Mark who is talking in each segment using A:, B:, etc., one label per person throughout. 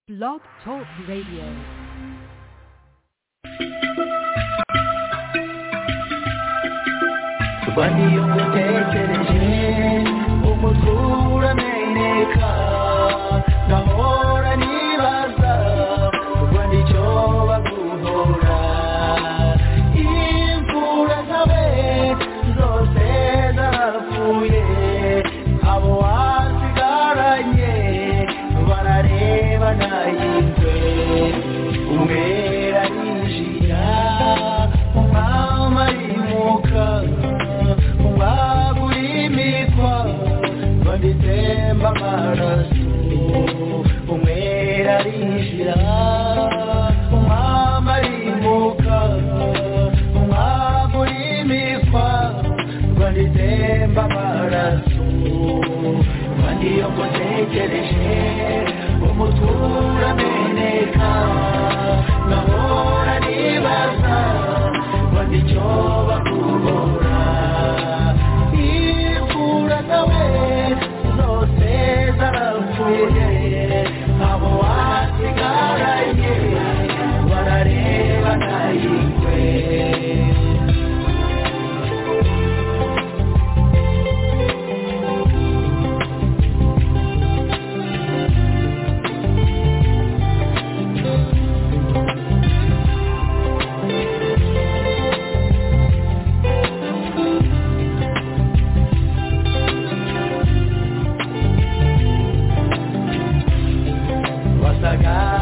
A: Blog Talk Radio.
B: wadiyogotekereje umuturameneka ndahora nibaza ubwo nicyo baguhora imfura zabe zose zapfuye abo wasigaranye barareba nayitwe umwe arinjira umwami arimuka baburimikwa babitemba amaraso umwera arinjira umwami arimuka umwaburimikwa babitemba amaraso kandi iyo ngutekereje umutura meneka nkahora nibaza kandi icyo bakubora imfura nawe zose zarapfuye abo wasigaranye barareba nayikwe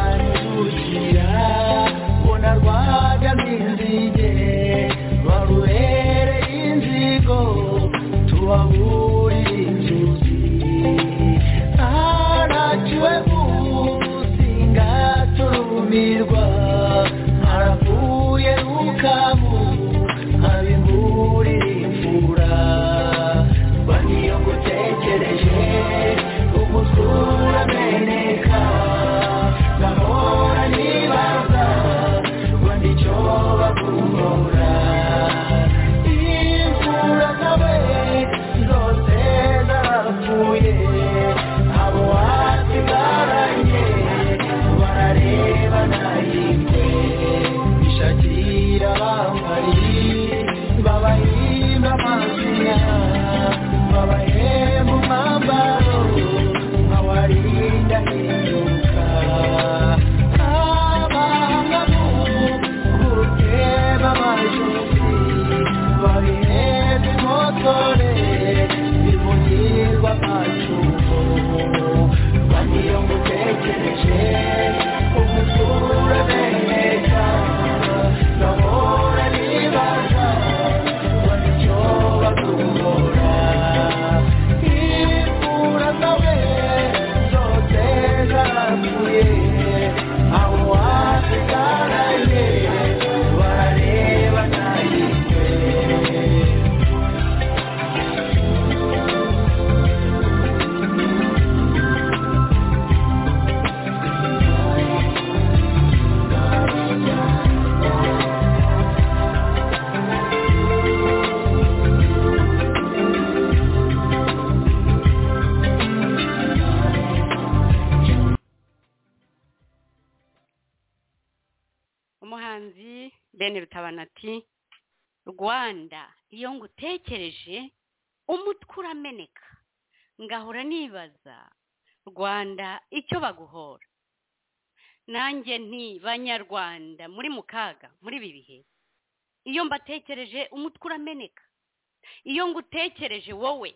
B: basaganzukira bona rwagaminzige barubere inzigo tubaburi inzuzi araciwe ubusinga turumirwa aravuye rukabu abimburira imfura baniyo ngutekereje umutwura meneka ndahora nibaza ngo nicyo baguhora imfura zawe zose zapfuye abo wasigaranye barareba nayitwe ishakira bambari babahimba amazina babahemba umwambaro nkawarinda hinduka abahangamu guteba abajosi babihemba imotore bimugirwa amacuho baniyo ngutekereje umutura beneka ndahora nibaza ngo nicyo baguhora imfura zawe zose zarapfuye abo wasigaranye barareba nayitwe
C: umuhanzi ben rutabana ati rwanda iyo ngutekereje umutwe urameneka ngahora nibaza rwanda icyo baguhora nanjye nti banyarwanda muri mu kaga muri ibi bihe iyo mbatekereje umutwe urameneka iyo ngutekereje wowe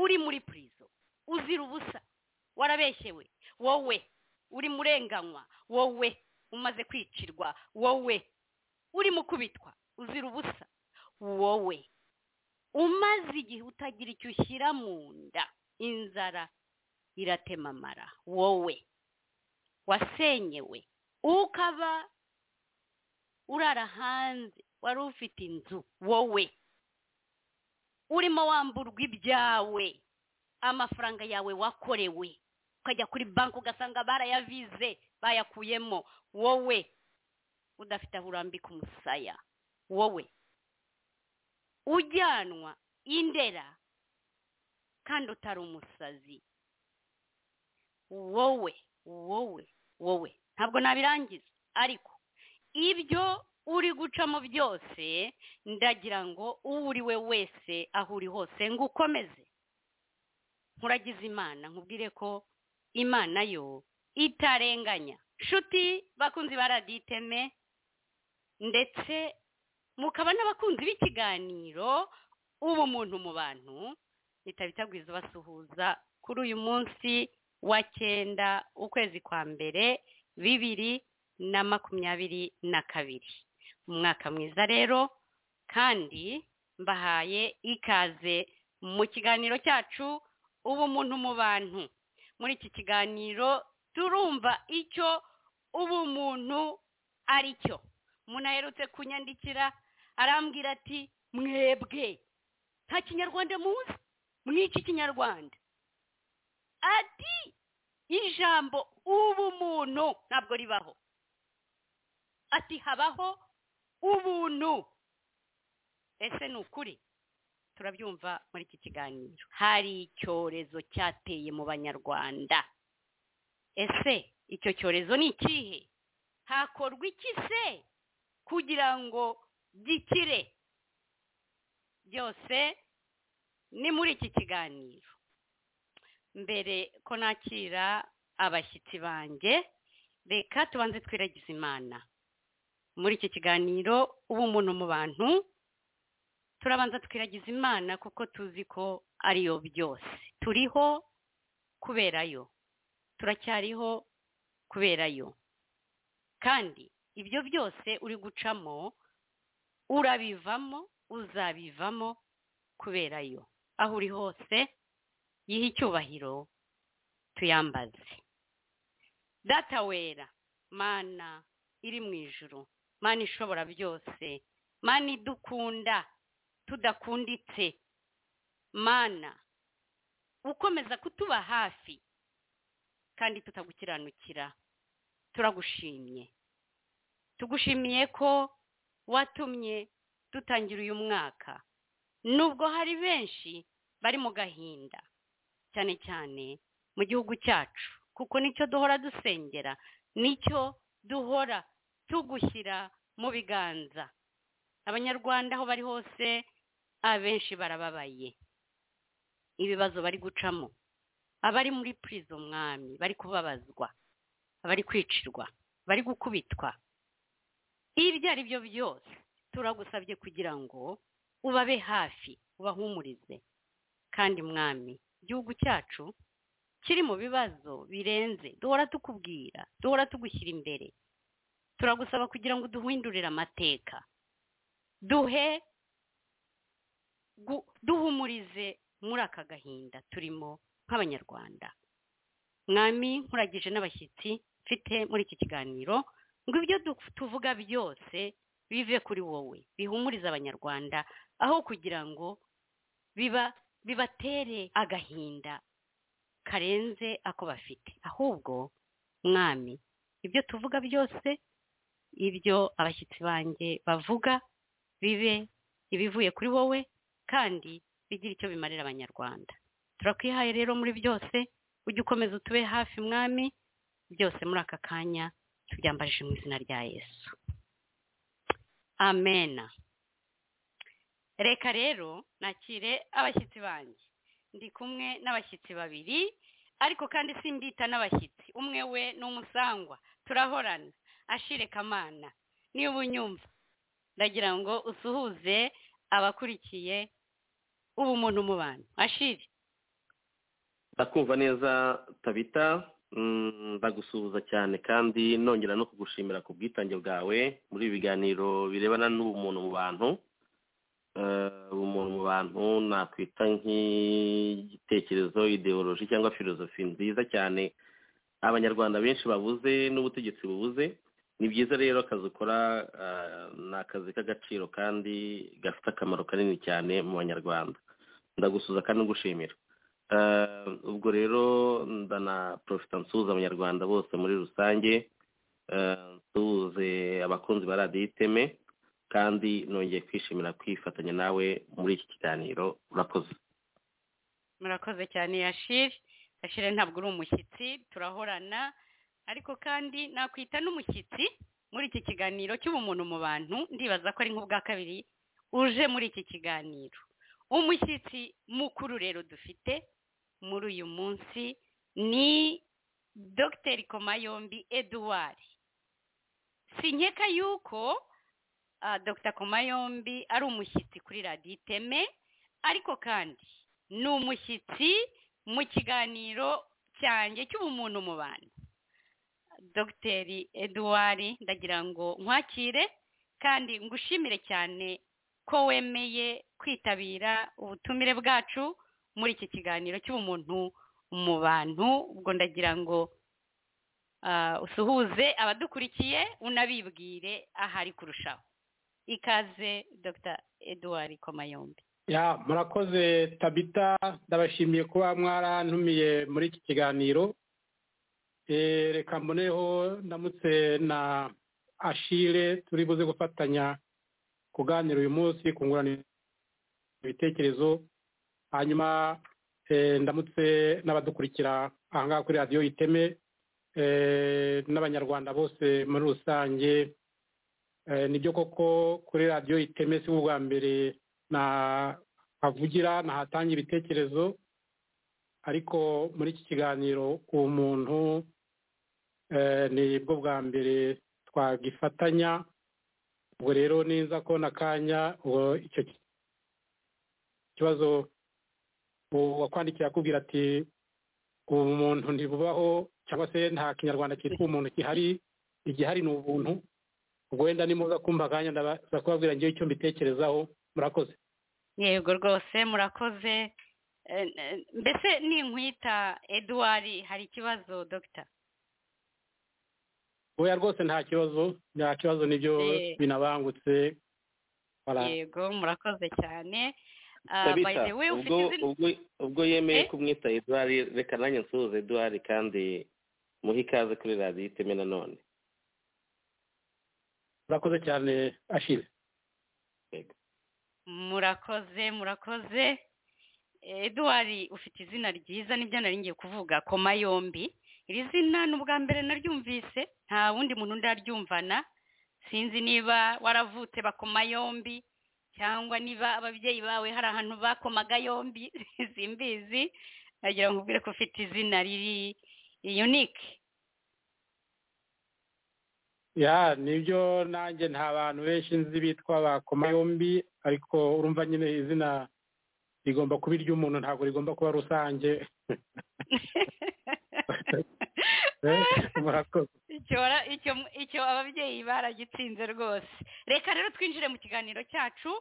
C: uri muri purizo uzira ubusa warabeshyewe wowe uri murenganywa wowe umaze kwicirwa wowe uri mu kubitwa uzira ubusa wowe umaze igihe utagira icyo ushyira mu nda inzara iratemamara wowe wasenyewe ukaba urara hanze wari ufite inzu wowe urimo wamburwa ibyawe amafaranga yawe wakorewe ukajya kuri banki ugasanga barayavize bayakuyemo wowe udafite aho urambika umusaya wowe ujyanwa indera kandi utari umusazi wowe wowe wowe ntabwo nabirangiza ariko ibyo uri gucamo byose ndagira ngo uwo uri we wese aho uri hose ngo ukomeze nkuragize imana nkubwire ko imana yo itarenganya nshuti bakunzi ba radiyo iteme ndetse mukaba n'abakunzi b'ikiganiro ubumuntu mu bantu bitaba itagwiza basuhuza kuri uyu munsi wa cyenda ukwezi kwa mbere bibiri na makumyabiri na kabiri umwaka mwiza rero kandi mbahaye ikaze mu kiganiro cyacu ubumuntu mu bantu muri iki kiganiro turumva icyo ubumuntu ari cyo umuntu aherutse kunyandikira arambwira ati mwebwe nta kinyarwanda muzi mwiki kinyarwanda ati ijambo ubumuntu ntabwo ribaho ati habaho ubuntu ese ni ukuri turabyumva muri iki kiganiro hari icyorezo cyateye mu banyarwanda ese icyo cyorezo ni ikihe hakorwa iki se kugira ngo gikire byose ni muri iki kiganiro mbere ko nakira abashyitsi banjye reka tubanze twiragize imana muri iki kiganiro ubumuntu mu bantu turabanza twiragiza imana kuko tuzi ko ariyo byose turiho kuberayo turacyariho kuberayo kandi ibyo byose uri gucamo urabivamo uzabivamo kuberayo aho uri hose yiha icyubahiro tuyambaze data wera mana iri mu ijuru mana ishobora byose mana idukunda tudakunditse mana ukomeza kutuba hafi kandi tutagukiranukira turagushimye tugushimiye ko watumye dutangira uyu mwaka nubwo hari benshi bari mu gahinda cyane cyane mu gihugu cyacu kuko nicyo duhora dusengera nicyo duhora tugushyira mu biganza abanyarwanda aho bari hose abenshi barababaye ibibazo bari gucamo abari muri purizo mwami bari kubabazwa abari kwicirwa bari gukubitwa ibyo ari byo byose turagusabye kugira ngo ubabe hafi ubahumurize kandi mwami igihugu cyacu kiri mu bibazo birenze duhora tukubwira duhora tugushyira imbere turagusaba kugira ngo duhindurire amateka duhe gu- duhumurize muri aka gahinda turimo nk'abanyarwanda mwami nkuragije n'abashyitsi mfite muri iki kiganiro ngo ibyo du- tuvuga byose bive kuri wowe bihumurize abanyarwanda aho kugira ngo biba bibatere agahinda karenze ako bafite ahubwo mwami ibyo tuvuga byose ibyo abashyitsi banjye bavuga bibe ibivuye kuri wowe kandi bigira icyo bimarira abanyarwanda turakwihaye rero muri byose ujye ukomeza utube hafi mwami byose muri aka kanya tubyambajije mu izina rya yesu amena reka rero nakire abashyitsi banjye ndi kumwe n'abashyitsi babiri ariko kandi simbita n'abashyitsi umwe we ni umusangwa turahorana ashire kamana niba unyumva ndagira ngo usuhuze abakurikiye ubumuntu mu bantu ashire
B: ndakumva neza tabita mm, ndagusuhuza cyane kandi nongera no kugushimira ku bwitange bwawe muri ibi biganiro birebana n'ubumuntu mu bantu Eh, ubumuntu mu bantu nakwita nk'igitekerezo ideoloji cyangwa filozofi nziza cyane abanyarwanda benshi babuze n'ubutegetsi bubuze ni byiza rero akazi ukora eh, ni akazi k'agaciro kandi gafite akamaro kanini cyane mu banyarwanda ndagusuhuza kandi ngushimira Eh, ubwo rero ndanaprofita nsuhuza abanyarwanda bose muri rusange Eh, nsuhuze abakunzi ba radiyo iteme kandi nongeye kwishimira kwifatanya nawe muri iki kiganiro urakoze
C: murakoze cyane yashire yashire ntabwo uri umushyitsi turahorana ariko kandi nakwita n'umushyitsi muri iki kiganiro cy'ubumuntu mu bantu ndibaza ko ari nk'ubwa kabiri uje muri iki kiganiro umushyitsi mukuru rero dufite muri uyu munsi ni dogiteri komayombi eduwari si nkeka yuko ah, dr komayombi ari umushyitsi kuri radiyo iteme ariko kandi ni umushyitsi mu kiganiro cyanjye cy'ubumuntu mu bantu dogiteri eduwari ndagira ngo nkwakire kandi ngushimire cyane ko wemeye kwitabira ubutumire bwacu muri iki kiganiro cy'ubumuntu mu bantu ubwo ndagira ngo ah, usuhuze abadukurikiye unabibwire ahari kurushaho ikaze dr eduwari komayombi
D: ya murakoze tabita ndabashimiye kuba mwarantumiye muri iki kiganiro Eh, reka mboneho ndamutse na ashire turi buze gufatanya kuganira uyu munsi kungurana ibitekerezo hanyuma eh, ndamutse n'abadukurikira aha ngaha kuri radiyo iteme eh, n'abanyarwanda bose muri rusange Eh, nibyo koko kuri radiyo iteme si ubwa mbere nahavugira nahatanga ibitekerezo ariko muri iki kiganiro ku muntu eh, nibwo bwa mbere twagifatanya ubwo rero ninza ko n'akanya ubwo icyo ki- kibazo wakwandikira akubwira ati ubumuntu ntibubaho cyangwa se nta kinyarwanda cyitwa umuntu gihari igihari ni ubuntu ubwo wenda nimuza kumva akanya ndaza kubabwira ngewe icyo mbitekerezaho murakoze
C: yego rwose murakoze Eh, eh, mbese ninkwita eduwari hari ikibazo dogita
D: oya rwose nta kibazo nta kibazo nibyo
C: Eh.
D: binabangutse Voilà.
C: yego murakoze cyane Ah, by
E: tabita
C: the way ufite
E: ubwo
C: izina
E: ubwo ubwo yemeye
C: Eh?
E: kumwita eduwari reka nanjye nsuhuze eduwari kandi muhe ikaze kuri radiyo iteme nanone
D: murakoze cyane ashire
C: murakoze murakoze eduwari ufite izina ryiza nibyo nari ngiye kuvuga koma yombi iri zina ni ubwa mbere naryumvise nta wundi muntu ndaryumvana sinzi niba waravutse bakoma yombi cyangwa niba ababyeyi bawe hari ahantu bakomaga yombi simbizi nagira ngo ubwire ko ufite izina riri yunike
D: ya nibyo nanjye nta bantu benshi nzi bitwa bakoma yombi ariko urumva nyine izina rigomba kuba iry'umuntu ntabwo rigomba kuba rusange Eh, murakoze
C: icyo wara- icyo icyo ababyeyi baragitsinze rwose reka rero twinjire mu kiganiro cyacu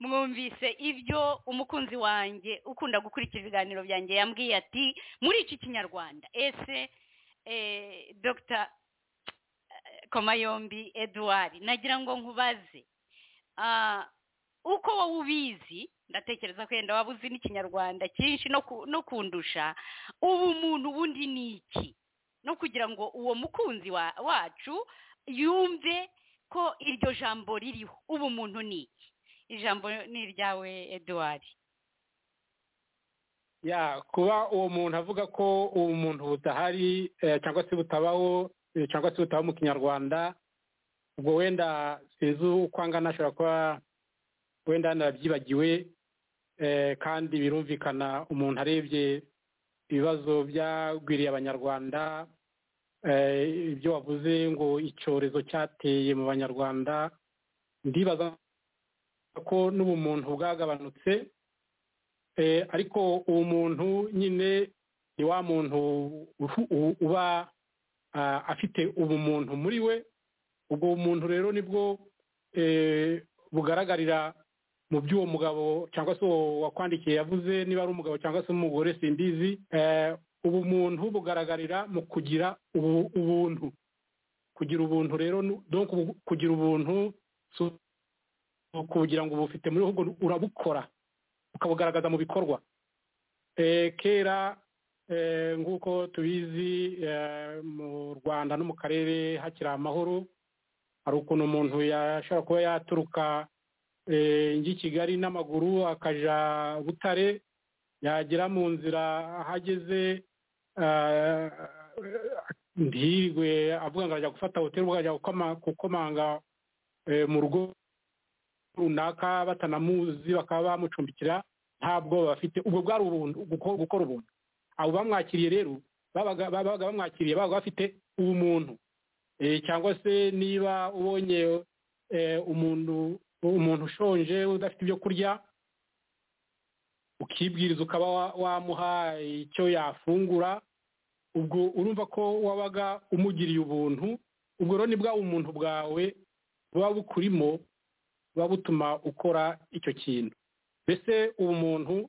C: mwumvise ibyo umukunzi wanjye ukunda gukurikira ibiganiro byanjye yambwiye ati muri iki kinyarwanda ese eh, dr komayombi eduard nagira ngo nkubaze ah, uko wowe ubizi ndatekereza ko yenda waba uzi n'ikinyarwanda cyinshi no ku- no kundusha ubu muntu ubundi ni iki no kugira ngo uwo mukunzi wa- wacu yumve ko iryo jambo ririho ubu muntu ni iki ijambo ni iryawe eduwari
D: ya kuba uwo muntu avuga ko uwo muntu budahari eh, cyangwa se butabaho eh, cyangwa se butabaho mu kinyarwanda ubwo wenda sinzi uko angana ashobora kuba wenda narabyibagiwe eh, kandi birumvikana umuntu arebye ibibazo byagwiriye abanyarwanda eh, ibyo wavuze ngo icyorezo cyateye mu banyarwanda ndibaza ko n'ubu muntu bwagabanutse Eh, ariko uwo muntu nyine ni wa muntu uhu- u- uba ah, afite ubumuntu muri we ubwo bumuntu rero nibwo eh, bugaragarira mu by'uwo mugabo cyangwa se uwo wakwandikiye yavuze niba ari umugabo cyangwa se umugore simbizi Eh, ubumuntu bugaragarira mu kugira ubu- ubuntu kugira ubuntu rero nu- donc ubu- kugira ubuntu si uku- kugira ngo ubufite muri ahubwo urabukora ukabugaragaza mu bikorwa Eh, kera eh, nk'uko tubizi eh, mu rwanda no mu karere hakiri amahoro hari ukuntu umuntu yashobora kuba yaturuka eh, njyi kigali n'amaguru akaja butare yagera mu nzira ahageze eh, ntirirwe avuga ngo arajya gufata hoteli ubwo arajya gukoma- gukomanga eh, mu rugo runaka batanamuzi bakaba bamucumbikira nta bwoba bafite ubwo bwari ubuntu guko- gukora ubuntu abo bamwakiriye rero babaga babaga bamwakiriye babaga bafite ubumuntu Eh, cyangwa se niba ubonye eh, umuntu umuntu ushonje udafite ibyo kurya ukibwiriza ukaba wa- wamuha icyo yafungura ubwo urumva ko wabaga umugiriye ubuntu ubwo rero ni bwa bumuntu bwawe buba bukurimo buba butuma ukora icyo kintu mbese ubumuntu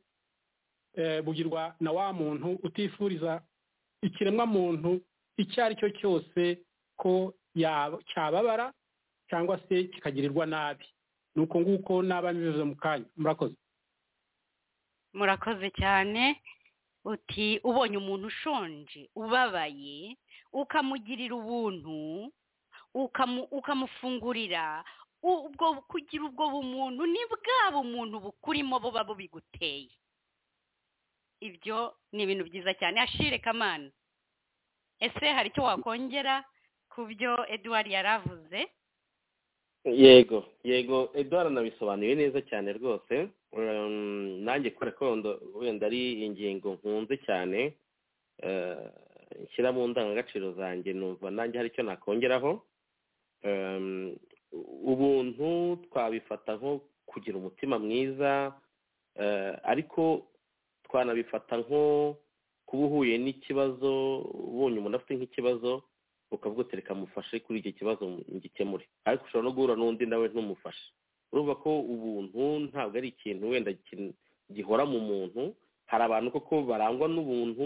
D: eh, bugirwa na wa muntu utifuriza ikiremwamuntu icyo ari cyo cyose ko yaba- cyababara cyangwa se kikagirirwa nabi ni uko nguko naba mbivuze mu kanya murakoze
C: murakoze cyane uti ubonye umuntu ushonje ubabaye ukamugirira ubuntu ukamu- ukamufungurira u- ubwo kugira ubwo bumuntu ni bwa bumuntu bukurimo buba bubiguteye ibyo ni ibintu byiza cyane ashire kamana ese hari icyo wakongera ku byo eduwari yari avuze
B: yego yego eduwara nabisobanuye neza cyane rwose Um, nanjye kubera ko wenda- wenda ari ingingo nkunze cyane eh, nshyira mu ndangagaciro zanjye numva nanjye hari icyo nakongeraho Um, ubuntu twabifata nko kugira umutima mwiza eh, ariko twanabifata nko kuba uhuye n'ikibazo ubonye umuntu afite nk'ikibazo ukavuga uti reka mufashe kuri icyo kibazo ngikemure ariko ushobora no guhura n'undi nawe ntumufashe urumva ko ubuntu ntabwo ari ikintu wenda kin- gihora mu muntu hari abantu koko barangwa n'ubuntu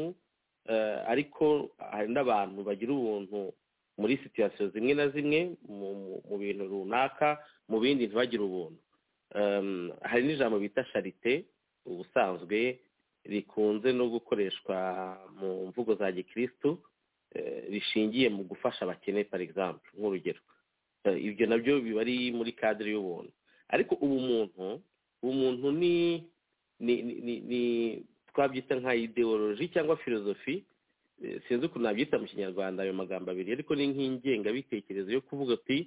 B: eh, ariko hari n'abantu bagira ubuntu muri situyasiyo zimwe na zimwe mu mu- mu bintu runaka mu bindi ntibagire ubuntu Em, hari n'ijambo bita sharite ubusanzwe rikunze no gukoreshwa mu mvugo za gikirisitu eh, rishingiye mu gufasha abakene par exemple nk'urugero Eh, ibyo nabyo biba ari muri kadire y'ubuntu ariko ubumuntu ubumuntu ni ni ni, ni, ni twabyita nka ideoloji cyangwa filozofi eh, sinzi ukuntu nabyita mu kinyarwanda ayo magambo abiri ariko ni nk'ingengabitekerezo yo kuvuga ati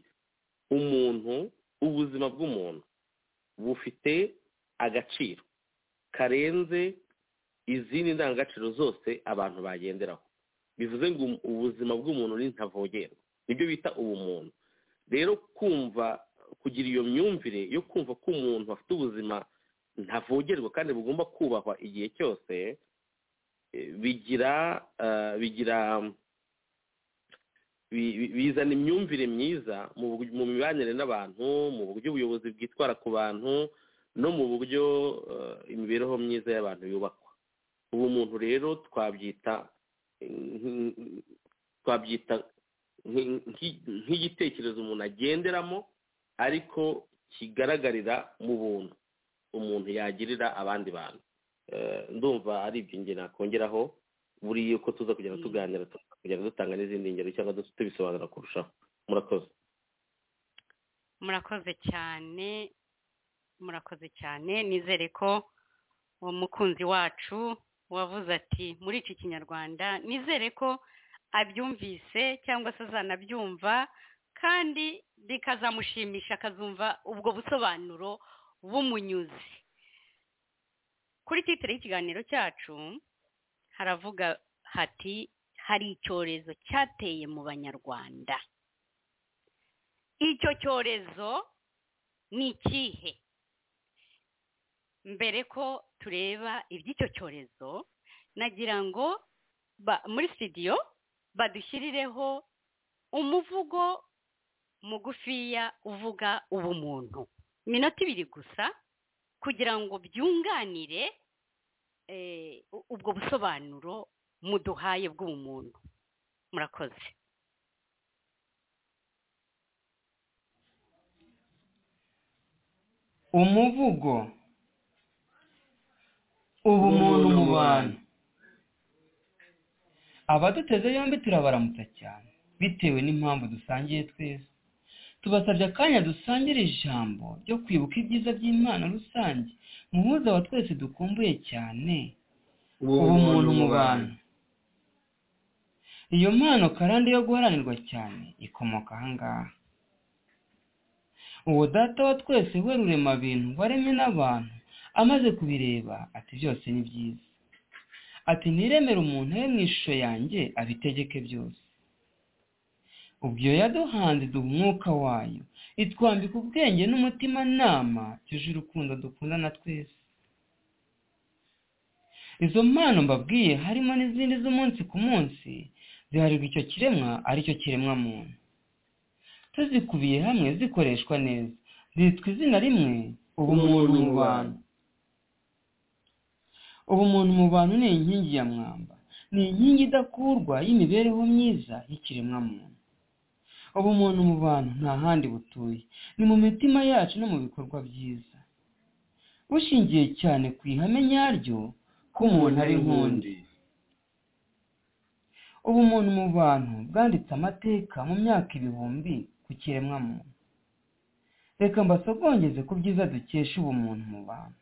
B: umuntu ubuzima bw'umuntu bufite agaciro karenze izindi ndangagaciro zose abantu bagenderaho bivuze ngo um- ubuzima bw'umuntu ni ntavogerwa nibyo bita ubumuntu rero kumva kugira iyo myumvire yo kumva ko umuntu afite ubuzima ntavogerwa kandi bugomba kubahwa igihe cyose eh, bigira eh, bigira bi- bi- bizana imyumvire myiza mu bu- mu mibanire n'abantu mu buryo ubuyobozi bwitwara ku bantu no mu buryo eh, imibereho myiza y'abantu yubakwa ubu muntu rero twabyita nk- twabyita nk- nk- nk'igitekerezo umuntu agenderamo ariko kigaragarira mu buntu umuntu yagirira abandi bantu Eh, ndumva ari ibyo njye nakongeraho buriya uko tuza kugenda tuganira tuza kugenda dutanga n'izindi ngero cyangwa du- tubisobanura kurushaho murakoze
C: murakoze cyane murakoze cyane nizere ko uwo mukunzi wacu wavuze ati muri iki kinyarwanda nizere ko abyumvise cyangwa se azanabyumva kandi bikazamushimisha akazumva ubwo busobanuro bumunyuze kuri titire y'ikiganiro cyacu haravuga hati hari icyorezo cyateye mu banyarwanda icyo cyorezo ni ikihe mbere ko tureba iby'icyo cyorezo nagira ngo ba- muri sitidiyo badushyirireho umuvugo mugufiya uvuga ubumuntu iminota ibiri gusa kugira ngo byunganire eh, u- ubwo busobanuro muduhaye bw'ubumuntu murakoze
F: umuvugo ubumuntu mu bantu abaduteze yombi turabaramutsa cyane bitewe n'impamvu dusangiye twese tubasabye akanya dusangire ijambo ryo kwibuka ibyiza by'imana rusange muhuza wa twese dukumbuye cyane ubumuntu mu bantu iyo mpano karande yo guharanirwa cyane ikomoka ahangaha uwo data wa twese we rurema bintu waremwe n'abantu amaze kubireba ati byose ni byiza ati ntiremere umuntu we mu ishusho yanjye abitegeke byose ubwo iyo yaduhanze duha umwuka wayo itwambika ubwenge n'umutimanama tuje urukundo dukunda na twese izo mpano mbabwiye harimo n'izindi z'umunsi ku munsi ziharirwa icyo kiremwa aricyo kiremwa muntu tuzikubiye hamwe zikoreshwa neza zitwa izina rimwe ubumuntu mu bantu ubumuntu mu bantu ni inkingi ya mwamba ni inkingi idakurwa y'imibereho myiza y'ikiremwa muntu ubumuntu mu bantu nta handi butuye ni mu mitima yacu no mu bikorwa byiza bushingiye cyane ku ihame nyaryo ko umuntu ari nk'undi ubumuntu mu bantu bwanditse amateka mu myaka ibihumbi ku kiremwamuntu reka mbasogongeze ku byiza dukesha ubumuntu mu bantu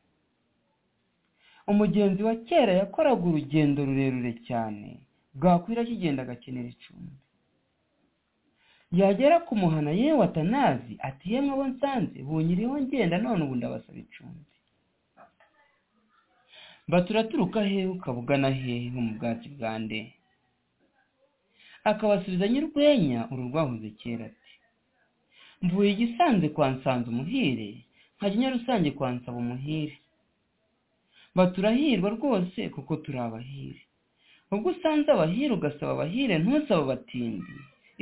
F: umugenzi wa kera yakoraga urugendo rurerure cyane bwakwira akigenda agakenera icumbi yagera ku muhana yewe atanazi ati yemwe abo nsanze bunyiriho ngenda none ubu ndabasaba icumbi batura turuka hehe ukabugana hehe ho mu bwatsi bwa nde akabasubiza nyir'urwenya uru rwahoze kera ati mvuye igisanze kwa nsanze umuhire nkajya nyarusange kwa nsaba umuhire baturahirwa rwose kuko turi abahire ubwo usanze abahire ugasaba abahire ntusaba abatindi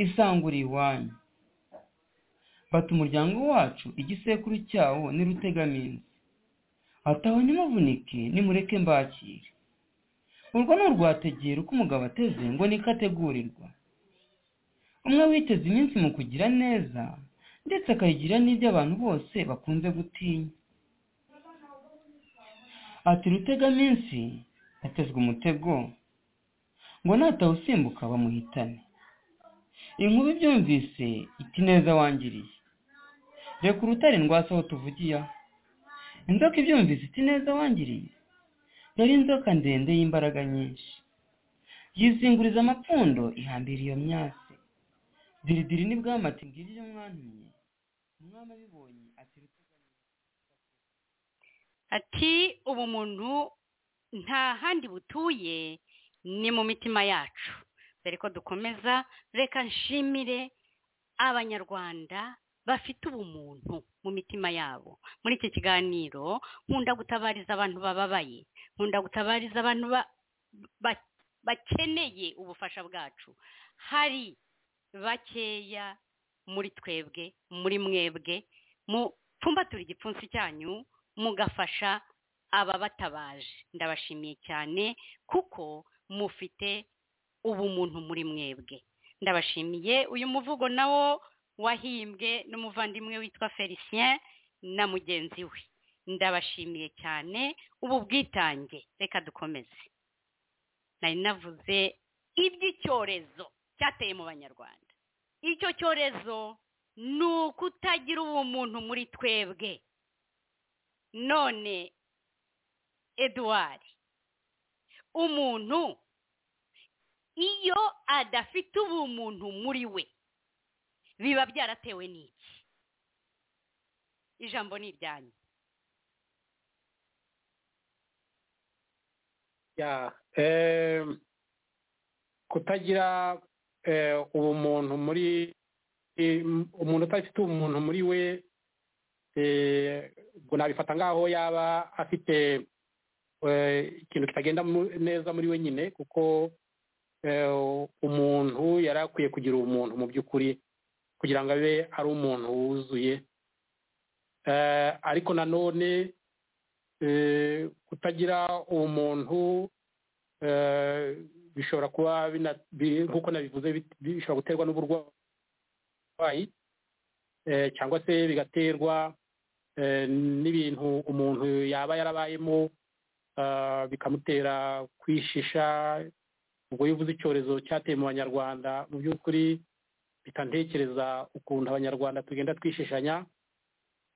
F: isangura iwanyu bata umuryango wacu igisekuru cyawo ni rutegaminsi ataho nimuvunike nimureke mbakire urwo ni urwategera uko umugabo ateze ngo niko ategurirwa umwe witeze iminsi mu kugira neza ndetse akayigira n'ibyo abantu bose bakunze gutinya ati rutegaminsi atezwe umutego ngo natawusimbuka bamuhitane inkuru ibyumvise iti neza wangiriye reka urutare ndwase aho tuvugiye aha inzoka ibyumvise iti neza wangiriye yari inzoka ndende y'imbaraga nyinshi yizinguriza amapfundo ihambira iyo myase diridiri ni bwamati ngiri ibyo mwantumye umwami abibonye ati
C: ati ubu muntu nta handi butuye ni mu mitima yacu dore ko dukomeza reka nshimire abanyarwanda bafite ubumuntu mu mitima yabo muri iki kiganiro nkunda gutabariza abantu bababaye nkunda gutabariza abantu ba- ba- bakeneye ubufasha bwacu hari bakeya muri twebwe muri mwebwe mupfumbatura igipfunsi cyanyu mugafasha ababatabaje ndabashimiye cyane kuko mufite ubumuntu muri mwebwe ndabashimiye uyu muvugo nawo wahimbwe n'umuvandimwe witwa felicien na mugenzi we ndabashimiye cyane ubu bwitange reka dukomeze nari navuze iby'icyorezo cyateye mu banyarwanda icyo cyorezo ni ukutagira ubumuntu muri twebwe none eduwari umuntu iyo adafite ubumuntu muri we biba byaratewe n'iki ijambo ni iryanyu
D: Ya, em, kutagira eh, ubumuntu muri im- umuntu udafite ubumuntu muri we eh, ngo nabifata ngaho yaba afite eh, ikintu kitagenda mu- neza muri we nyine kuko eh, umuntu yari akwiye kugira ubumuntu mu by'ukuri kugira ngo abe ari umuntu wuzuye Eh, ariko nanone eh, kutagira umuntu eh, bishobora kuba bina- bi- nk'uko nabivuze bit- bishobora guterwa n'uburwayi eh, cyangwa se bigaterwa eh, n'ibintu umuntu yaba yarabayemo ah, bikamutera kwishisha ubwo iyo uvuze icyorezo cyateye mu banyarwanda mu by'ukuri bitantekereza ukuntu abanyarwanda tugenda twishishanya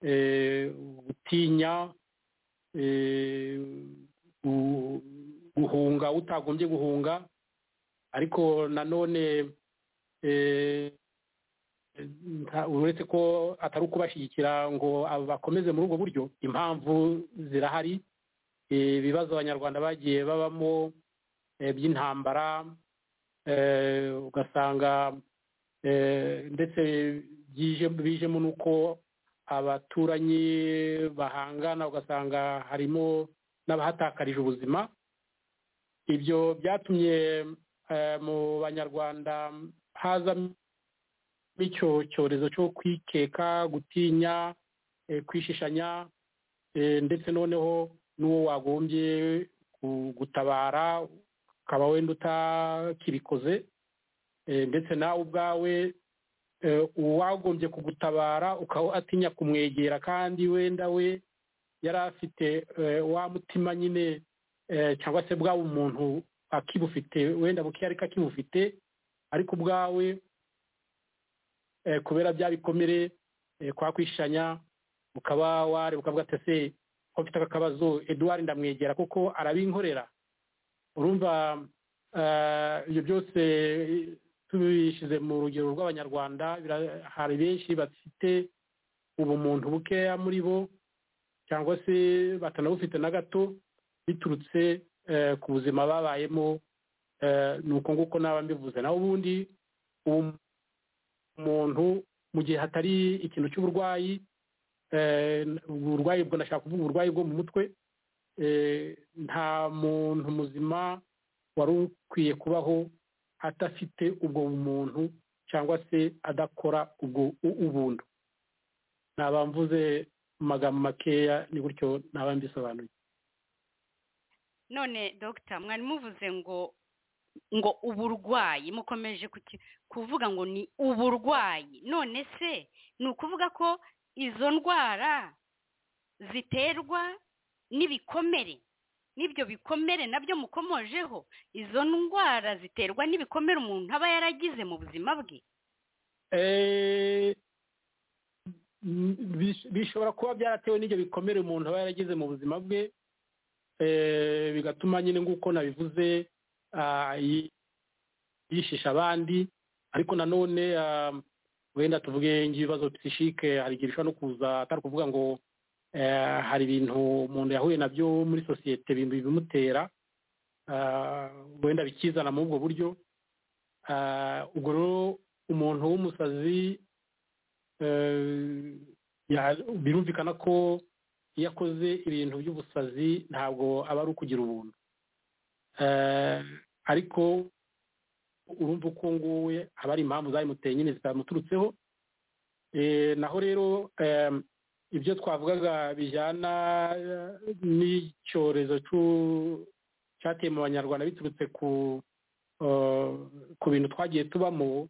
D: eh, gutinya eh, gu- guhunga utagombye guhunga ariko nanone eh, nta- uretse ko atari ukubashyigikira ngo abo bakomeze muri ubwo buryo impamvu zirahari eh, ibibazo abanyarwanda bagiye babamo eh, by'intambara eh, ugasanga eh, ndetse bije bijemo n'uko abaturanyi bahangana ugasanga harimo n'abahatakarije ubuzima ibyo byatumye eh, mu banyarwanda hazamo icyo cyorezo cyo kwikeka gutinya eh, kwishishanya eh, ndetse noneho n'uwo wagombye gu- gutabara ukaba wenda utakibikoze eh, ndetse nawe ubwawe eh, uwagombye kugutabara ukaba atinya kumwegera kandi wenda we yari afite eh, wa mutima nyine eh, cyangwa se bwaba umuntu akibufite wenda buke ariko akibufite ariko ubwawe eh, kubera bya bikomere eh, kwakwishanya ukaba wareba ukavuga ati ese ko mfite aka kabazo eduard ndamwegera kuko arabinkorera urumva eh, ibyo byose eh, tubishyize mu rugero rw'abanyarwanda bira- hari benshi bafite ubumuntu bukeya muri bo cyangwa se batanabufite na gato biturutse eh, ku buzima babayemo eh, ni uko nguko naba mbivuze naho ubundi ubu- umuntu mu gihe hatari ikintu cy'uburwayi eh, uburwayi bwo ndashaka kuvuga uburwayi bwo mu mutwe eh, nta muntu muzima wari ukwiye kubaho adafite ubwo bumuntu cyangwa se adakora ubwo u- ubuntu naba mvuze mu magambo makeya ni gutyo naba mbisobanuye
C: none dogita mwari muvuze ngo ngo uburwayi mukomeje kuki- kuvuga ngo ni uburwayi none se ni ukuvuga ko izo ndwara ziterwa n'ibikomere n'ibyo bikomere nabyo mukomojeho izo ndwara ziterwa n'ibikomere umuntu aba yaragize mu buzima bwe
D: Eh, m- bish- bishobora kuba byaratewe n'ibyo bikomere umuntu aba yaragize mu buzima bwe eh, bigatuma nyine nk'uko nabivuze ah, yi- yishisha abandi ariko nanone ah, wenda tuvuge nk'ibibazo psishike hari igihe bishobora no kuza atari ukuvuga ngo eh, hari ibintu umuntu yahuye nabyo muri sosiyete ibintu bibimutera ah, wenda bikizana muri ubwo buryo Ah, ubwo rero umuntu w'umusazi eh, ya- birumvikana ko iyo akoze ibintu by'ubusazi ntabwo aba ari ukugira ubuntu Eh, ariko urumva uko nguwe aba ari impamvu zabimuteye nyine zitamuturutseho Eh, naho rero em, ibyo twavugaga bijyana eh, n'icyorezo cy'u- cyateye mu banyarwanda biturutse ku eh, ku bintu twagiye tubamo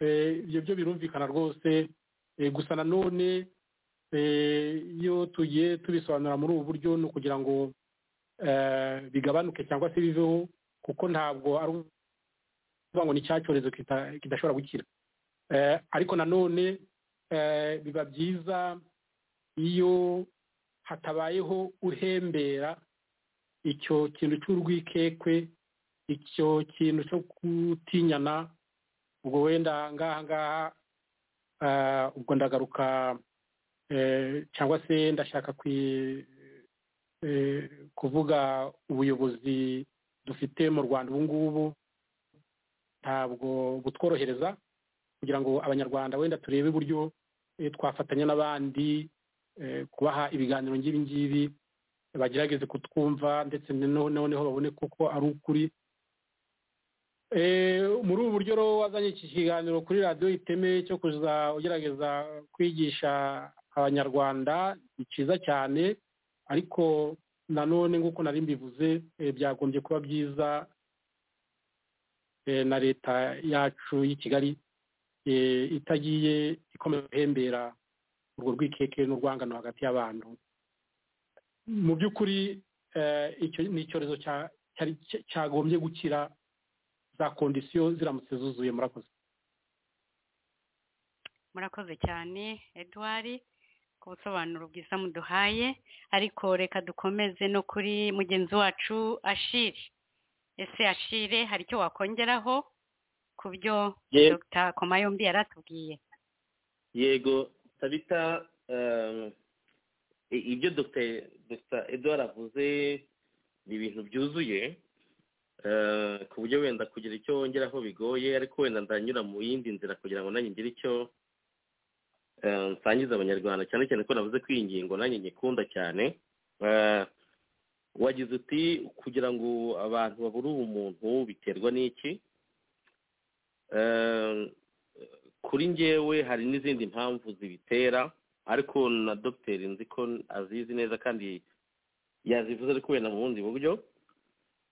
D: eh, ibyo byo birumvikana rwose eh, gusa nanone eh, iyo tugiye tubisobanura muri ubu buryo ni ukugira ngo eh, bigabanuke cyangwa se biveho kuko ntabwo ari ukuvuga ngo ni cya cyorezo kita- kidashobora gukira Eh, ariko nanone eh, biba byiza iyo hatabayeho uhembera icyo kintu cy'urwikekwe icyo kintu cyo gutinyana ubwo wenda ngaha ngaha ah, ubwo ndagaruka eh, cyangwa se ndashaka kwi- eh, kuvuga ubuyobozi dufite mu rwanda ubu ngubu ntabwo butworohereza kugira ngo abanyarwanda wenda turebe uburyo eh, twafatanya n'abandi eh, kubaha ibiganiro ng'ibi ngibi bagerageze kutwumva ndetse noneho noneho babone koko ari ukuri Eh, muri ubu buryo rero wazanye iki kiganiro kuri radiyo iteme cyo kuza ugerageza kwigisha abanyarwanda ni cyiza cyane ariko nanone nk'uko nari mbivuze eh, byagombye kuba byiza eh, na leta yacu y'i kigali eh, itagiye ikomeza guhembera urwo rwikeke n'urwangano hagati y'abantu mu by'ukuri eh, icyo ni icyorezo cya- cyari- cyagombye gukira za kondisiyo ziramutse zuzuye murakoze
C: murakoze cyane eduwari ku busobanuro bwiza muduhaye ariko reka dukomeze no kuri mugenzi wacu ashiri ese ashire hari icyo wakongeraho ku byo
B: Ye-
C: dr komayombi yaratubwiye
B: yego tabita um, i- ibyo dr dr edward avuze ni ibintu byuzuye eh, ku buryo wenda kugira icyo wongeraho bigoye ariko wenda ndanyura mu yindi nzira kugira ngo nanjye ngire icyo eh, nsangiza abanyarwanda cyane cyane ko navuze ko iyi ngingo nanjye nyikunda cyane Eh, wagize uti kugira ngo abantu babure ubumuntu biterwa n'iki Eh, kuri ngewe hari n'izindi mpamvu zibitera ariko na dogiteri nzi ko azizi neza kandi yazivuze ariko wenda mu bundi buryo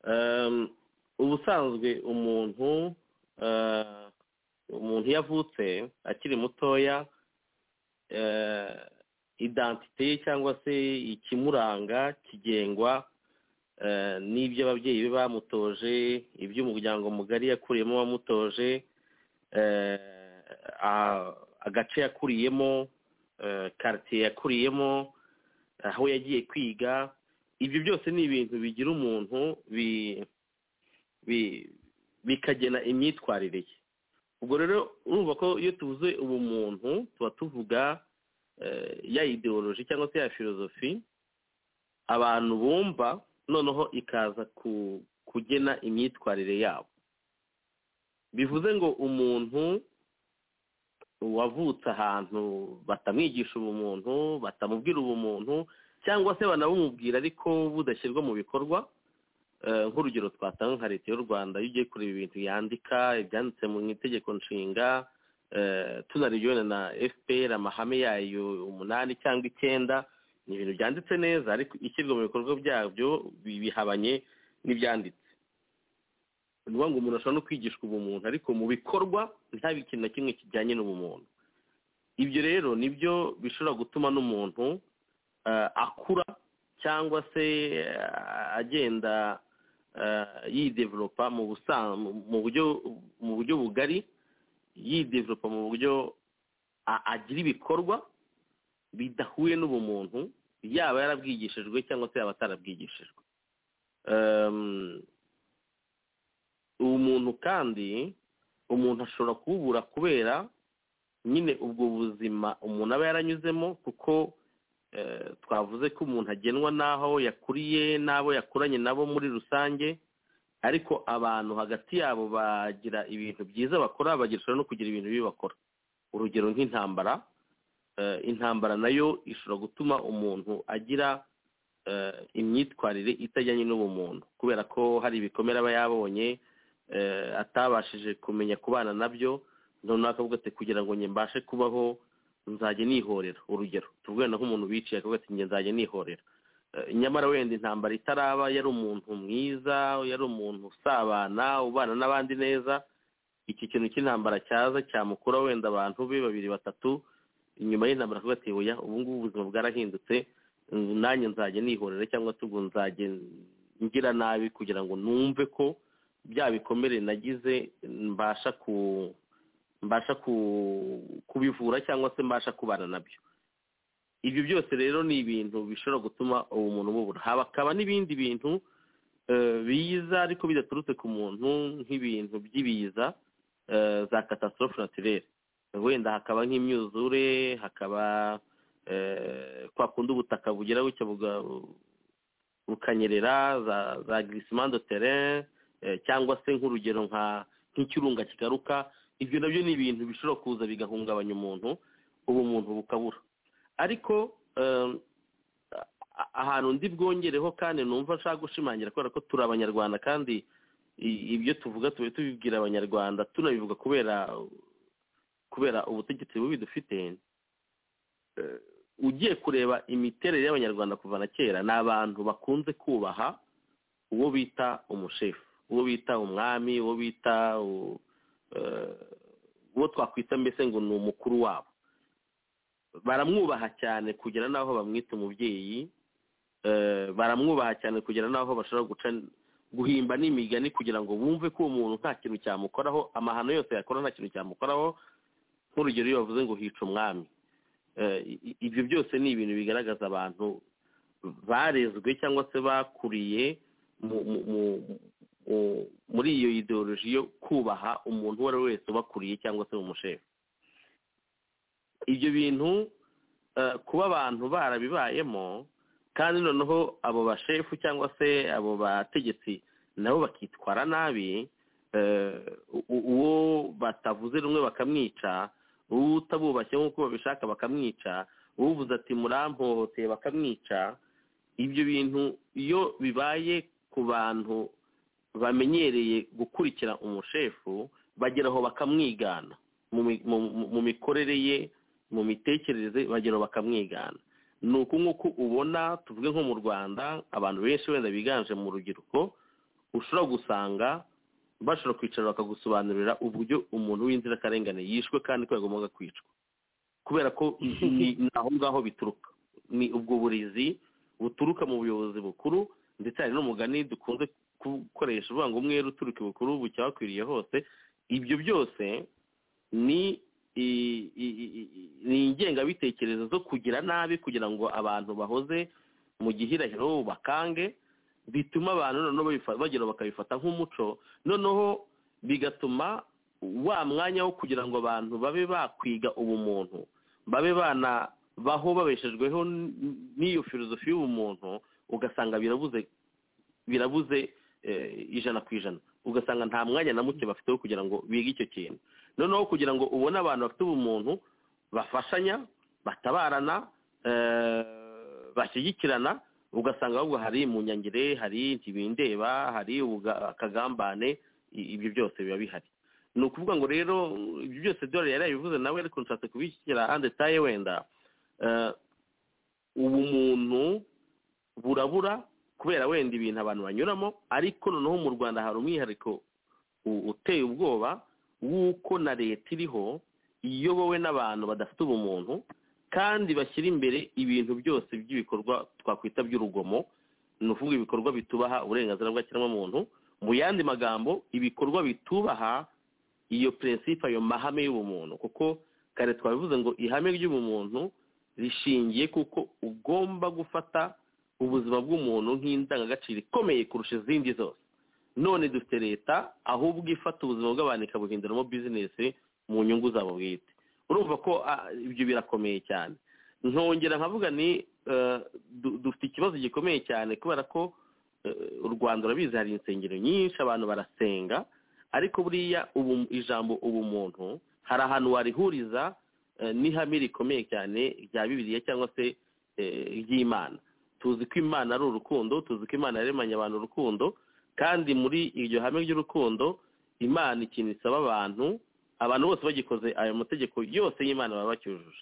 B: Ehm, ubusanzwe umuntu eh, umuntu iyo avutse akiri mutoya eh, identite ye cyangwa se ikimuranga kigengwa eh, n'ibyo ababyeyi be bamutoje iby'umuryango mugari yakuriyemo wamutoje eh, a- agace yakuriyemo eh, quartier yakuriyemo aho yagiye kwiga ibyo byose ni ibintu bigira umuntu bi- bi- bikagena imyitwarire ye ubwo rero urumva ko iyo tuvuze ubumuntu tuba tuvuga eh, ya ideoloji cyangwa se ya filozofi abantu bumva noneho ikaza ku- kugena imyitwarire yabo bivuze ngo umuntu wavutse ahantu batamwigisha ubumuntu batamubwira ubumuntu cyangwa se banabumubwira ariko budashyirwa mu bikorwa Eh, nk'urugero twatanga nka leta y'u rwanda iyo ugiye kureba ibintu yandika ibyanditse mu itegeko nshinga eh, tunarebye wenda na fpr amahame yayo umunani cyangwa icyenda ni ibintu byanditse neza ariko ishyirwa mu bikorwa byabyo bi- bihabanye n'ibyanditse ni ukuvuga ngo umuntu ashobora no kwigishwa ubumuntu ariko mu bikorwa ntabe ikintu na kimwe kijyanye n'ubumuntu ibyo rero nibyo bishobora gutuma n'umuntu eh, akura cyangwa se eh, agenda eh, yidevelopa mu busa- mu- mu buryo mu buryo bugari yidevelopa mu buryo a- agira ibikorwa bidahuye n'ubumuntu yaba yarabwigishijwe cyangwa se yaba atarabwigishijwe Em, ubumuntu kandi umuntu ashobora kububura kubera nyine ubwo buzima umuntu aba yaranyuzemo kuko eh, twavuze ko umuntu agenwa n'aho yakuriye n'abo yakuranye nabo muri rusange ariko abantu hagati yabo bagira ibintu byiza bakora bagishobora no kugira ibintu bibi bakora urugero nk'intambara eh, intambara nayo ishobora gutuma umuntu agira eh, imyitwarire itajyanye n'ubumuntu kubera ko hari ibikomere aba yabonye eh, atabashije kumenya kubana nabyo noneho akavuga ati kugira ngo njye mbashe kubaho nzajya nihorera urugero tuvuge na nk'umuntu wiciye akavuga ati njye nzajya nihorera Eh, nyamara wenda intambara itaraba yari umuntu mwiza yari umuntu usabana ubana n'abandi neza iki kintu cy'intambara cyaza cyamukura wenda abantu be babiri batatu inyuma y'intambara akavuga ati oya ubu ngubu ubuzima bwarahindutse mm, nanjye nzajya nihorera cyangwa se ubwo nzajya ngira nabi kugira ngo numve ko bya bikomere nagize mbasha ku mbasha ku- kubivura cyangwa se mbasha kubana nabyo ibyo byose rero ni ibintu bishobora gutuma ubumuntu bubura hakaba n'ibindi bintu eh, biza ariko bidaturutse ku muntu nk'ibintu by'ibiza eh, za catastrophe naturelle wenda hakaba nk'imyuzure hakaba eh, kwa kundi ubutaka bugera gutya buga- bukanyerera za za glissement de terrain eh, cyangwa se nk'urugero nka nk'ikirunga kigaruka ibyo nabyo ni ibintu bishobora kuza bigahungabanya umuntu ubumuntu bukabura ariko em, a- ahantu ndi bwongereho kandi numva nshaka gushimangira kubera ko turi abanyarwanda kandi i- ibyo tuvuga tube tubibwira abanyarwanda tunabivuga kubera kubera ubutegetsi bubi dufite Eh, ugiye kureba imiterere y'abanyarwanda kuva na kera ni abantu bakunze kubaha uwo bita umushefu uwo bita umwami uwo bita u- eh, uwo twakwita mbese ngo ni umukuru wabo baramwubaha cyane kugera n'aho bamwita umubyeyi eh, baramwubaha cyane kugera n'aho bashobora guca guhimba n'imigani kugira ngo bumve ko uwo muntu nta kintu cyamukoraho amahano yose yakora nta kintu cyamukoraho nk'urugero iyo bavuze ngo hica umwami Eh, i- i- ibyo byose ni ibintu bigaragaza abantu barezwe cyangwa se bakuriye mu mu- mu-
E: eh, muri iyo ideoloji yo kubaha umuntu uwo ari we wese ubakuriye cyangwa se umushefu ibyo bintu eh, kuba abantu barabibayemo kandi noneho abo bashefu cyangwa se abo bategetsi nabo bakitwara nabi eh, u- u- uwo batavuze rumwe bakamwica uwo utabubashye nk'uko babishaka bakamwica uvuze ati murampohoteye bakamwica ibyo bintu iyo bibaye ku bantu bamenyereye gukurikira umushefu bagera aho bakamwigana mu mi- mu- mu- mu mikorere ye mu mitekerereze bagera aho bakamwigana ni uku nk'uko ubona tuvuge nko mu rwanda abantu benshi wenda biganje mu rubyiruko ushobora gusanga bashobora kwicara bakagusobanurira uburyo umuntu w'inzirakarengane yishwe kandi ko yagombaga kwicwa kubera ko ni ni aho ngaho bituruka ni ubwo burizi buturuka mu buyobozi bukuru ndetse hari n'umugani dukunze gukoresha uvuga ngo umwere uturuka ibukuru bucya wakwiriye hose ibyo byose ni i- i- i- i- ni ingengabitekerezo zo kugira nabi kugira ngo abantu bahoze mu gihirahiro bakange bituma abantu noneho babifa- bagera bakabifata nk'umuco noneho bigatuma wa mwanya wo kugira ngo abantu babe bakwiga ubumuntu babe banabaho babeshejweho n- n'iyo filozofi y'ubumuntu ugasanga birabuze birabuze eh, ijana ku ijana ugasanga nta mwanya na muke bafite wo kugira ngo bige icyo kintu noneho kugira ngo ubone abantu bafite ubumuntu bafashanya batabarana eh, bashyigikirana ugasanga ahubwo hari munyangire hari ntibindeba hari ubuga- akagambane i- ibyo byose biba bihari ni ukuvuga ngo rero ibyo byose dore yari yabivuze nawe ariko nshatse kubishyira hande taye wenda Eh, ubumuntu burabura kubera wenda ibintu abantu banyuramo ariko noneho mu rwanda hari umwihariko u- uteye ubwoba w'uko na leta iriho iyobowe n'abantu badafite ubumuntu kandi bashyira imbere ibintu byose by'ibikorwa twakwita by'urugomo ni ukuvuga ibikorwa bitubaha uburenganzira bw'ikiremwamuntu mu yandi magambo ibikorwa bitubaha iyo prinsipe ayo mahame y'ubumuntu kuko kare twabivuze ngo ihame ry'ubumuntu rishingiye kuko ugomba gufata ubuzima bw'umuntu nk'indangagaciro ikomeye kurusha izindi zose none dufite leta ahubwo ifata ubuzima bw'abantu ikabuhinduramo bizinesi mu nyungu zabo bwite urumva ko ah, ibyo birakomeye cyane nkongera nkavuga ni eh, du- dufite ikibazo gikomeye cyane kubera ko eh, u rwanda urabizi hari insengero nyinshi abantu barasenga ariko buriya ubu ijambo ubumuntu hari ahantu warihuriza eh, n'ihame rikomeye cyane rya bibiliya cyangwa se eh, ry'imana tuzi ko imana ari urukundo tuzi ko imana yaremanye abantu urukundo kandi muri iryo hame ry'urukundo imana ikintu isaba abantu abantu bose bagikoze ayo mategeko yose y'imana baba bacyujuje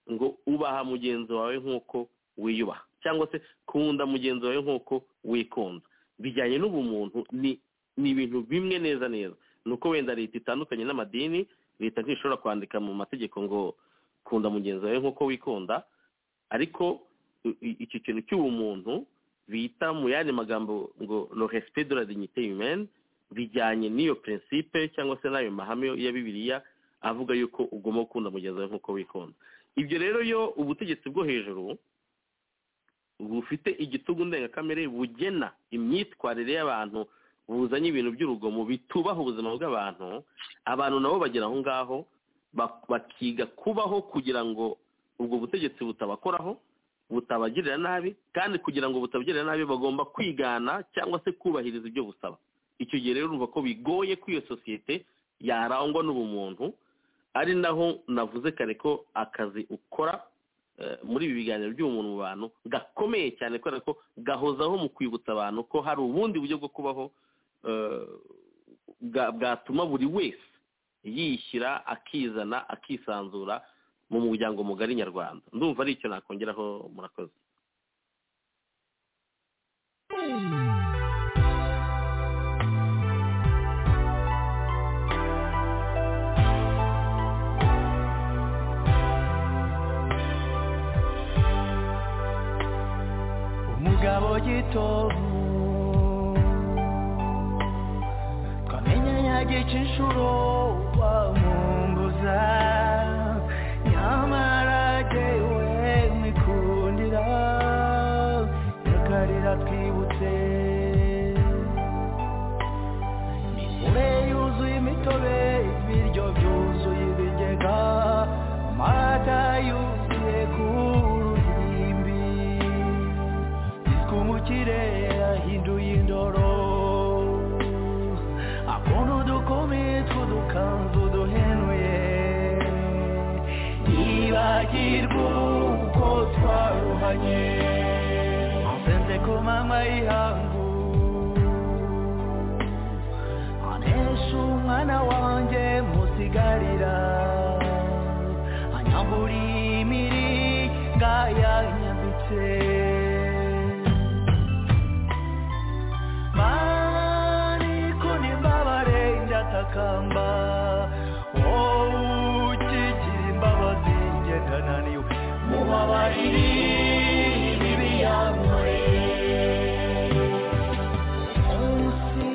E: ngo ubaha mugenzi wawe nk'uko wiyubaha cyangwa se kunda mugenzi wawe nk'uko wikunda bijyanye n'ubumuntu ni ni ibintu bimwe neza neza ni uko wenda leta itandukanye n'amadini leta ntishobora kwandika mu mategeko ngo kunda mugenzi wawe nk'uko wikunda ariko i- i- iki kintu cy'ubumuntu bita mu yandi magambo ngo le respect de la dignité humaine bijyanye n'iyo principe cyangwa se n'ayo mahame ya bibiliya avuga yuko ugomba gukunda mugenzi wawe nk'uko wikunda ibyo rero iyo ubutegetsi bwo hejuru bufite igitugu ndengakamere bugena imyitwarire y'abantu buzanye ibintu by'urugomo bitubaha ubuzima bw'abantu abantu nabo bagera aho ngaho bak- bakiga kubaho kugira ngo ubwo butegetsi butabakoraho butabagirira nabi kandi kugira ngo butabagirira nabi bagomba kwigana cyangwa se kubahiriza ibyo busaba icyo gihe rero urumva ko bigoye ko iyo sosiyete yarangwa n'ubumuntu ari naho navuze kare ko akazi ukora eh, muri ibi biganiro by'ubumuntu mu bantu gakomeye cyane kubera ko gahozaho mu kwibutsa abantu ko hari ubundi buryo bwo kubaho eh, bwa- bwatuma buri wese yishyira akizana akisanzura mu muryango mugari nyarwanda ndumva ari icyo nakongeraho murakoze
B: umugabo gitovu twamenya yagica inshuro wamwunguza nyamara jyewe mwikundira nyakarira twibutse twibagirwa uko twaruhanye nsenze ku mama y'ihangu anesha umwana wanjye musigarira anyambura imiringa yanyambitse mariko nimbabare ndatakamba wowe ukigira imbabazi njye ndananiwe mubabarire ibibi yankoreye munsi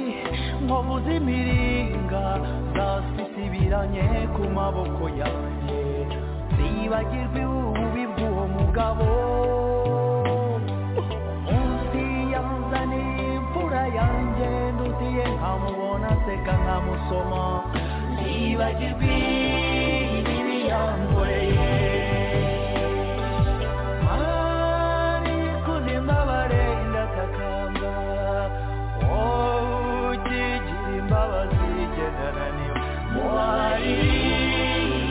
B: nkobuze imiringa zasisi ibiranye ku maboko yanjye nibagirwe ububi bw'uwo mugabo munsi yanzaniye imvura yanjye ndutiye nkamubona aseka nkamusoma nibagirwe ibibi yankoreye ariko n'imbabare ndatakamba wowe ukigira imbabazi gendana niwe mubaye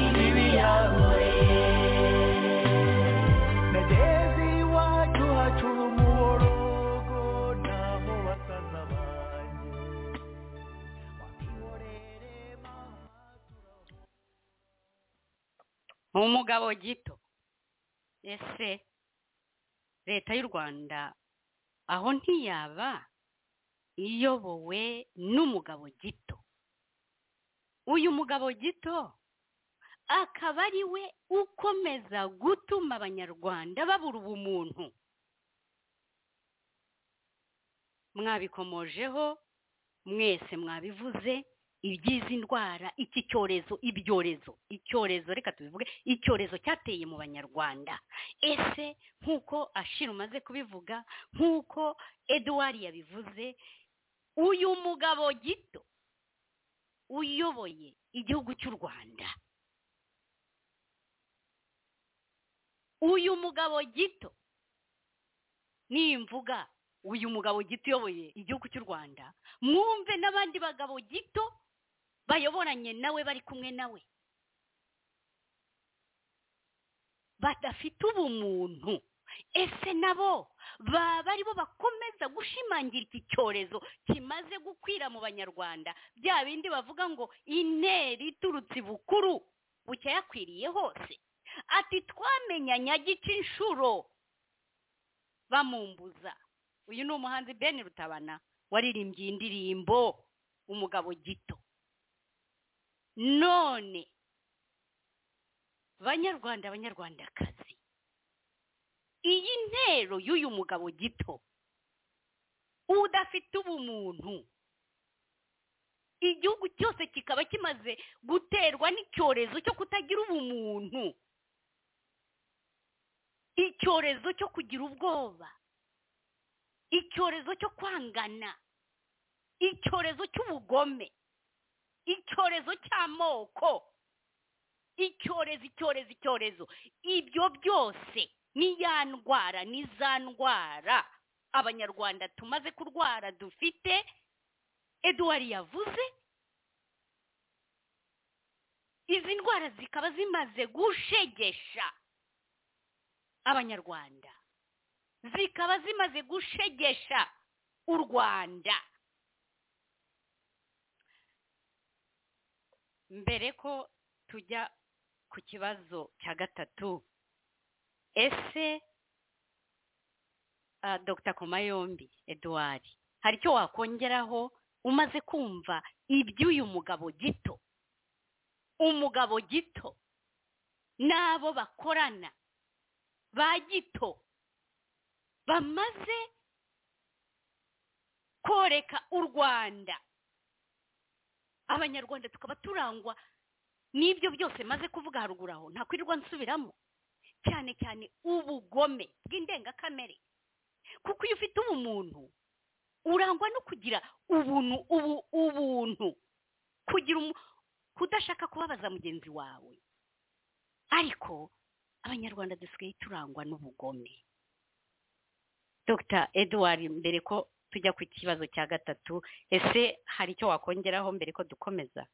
B: ibibi yankoreye nageze iwacu hacura umuborogo nabo basaza banjye bamihorere mama
C: umugabo gito ese leta y'u rwanda aho ntiyaba iyobowe n'umugabo gito uyu mugabo gito akaba ari we ukomeza gutuma abanyarwanda babura ubumuntu mwabikomojeho mwese mwabivuze iby'izi ndwara iki cyorezo ibyorezo icyorezo reka tubivuge icyorezo cyateye mu banyarwanda ese nk'uko ashira umaze kubivuga nk'uko eduwari yabivuze uyu mugabo gito uyoboye igihugu cy'u rwanda uyu mugabo gito nimvuga uyu mugabo gito uyoboye igihugu cy'u rwanda mwumve n'abandi bagabo gito bayoboranye nawe bari kumwe nawe badafite ubumuntu ese nabo baba ari bo bakomeza gushimangira iki cyorezo kimaze gukwira mu banyarwanda bya bindi bavuga ngo intera iturutse ibukuru bucyayakwiriye hose ati twamenyanye agica inshuro bamumbuza uyu ni umuhanzi ben rutabana waririmbye indirimbo umugabo gito none banyarwanda banyarwandakazi iyi ntero y'uyu mugabo gito udafite ubumuntu igihugu cyose kikaba kimaze guterwa n'icyorezo cyo kutagira ubumuntu icyorezo cyo kugira ubwoba icyorezo cyo kwangana icyorezo cy'ubugome icyorezo cy'amoko icyorezo icyorezo icyorezo ibyo byose ni ya ndwara ni za ndwara abanyarwanda tumaze kurwara dufite eduwari yavuze izi ndwara zikaba zimaze gushegesha abanyarwanda zikaba zimaze gushegesha u rwanda mbere ko tujya ku kibazo cya gatatu ese ah, dr komayombi eduard hari icyo wakongeraho umaze kumva iby'uyu mugabo gito umugabo gito n'abo bakorana ba gito bamaze koreka u rwanda abanyarwanda tukaba turangwa n'ibyo byose maze kuvuga haruguru aho nta kwirirwa nsubiramo cyane cyane ubugome bw'indengakamere kuko iyo ufite ubumuntu urangwa no kugira ubuntu ubu ubuntu kugira umu- kudashaka kubabaza mugenzi wawe ariko abanyarwanda dusigaye turangwa n'ubugome dr eduwari mbere ko tujya ku kibazo cya gatatu ese hari icyo wakongeraho mbere ko dukomeza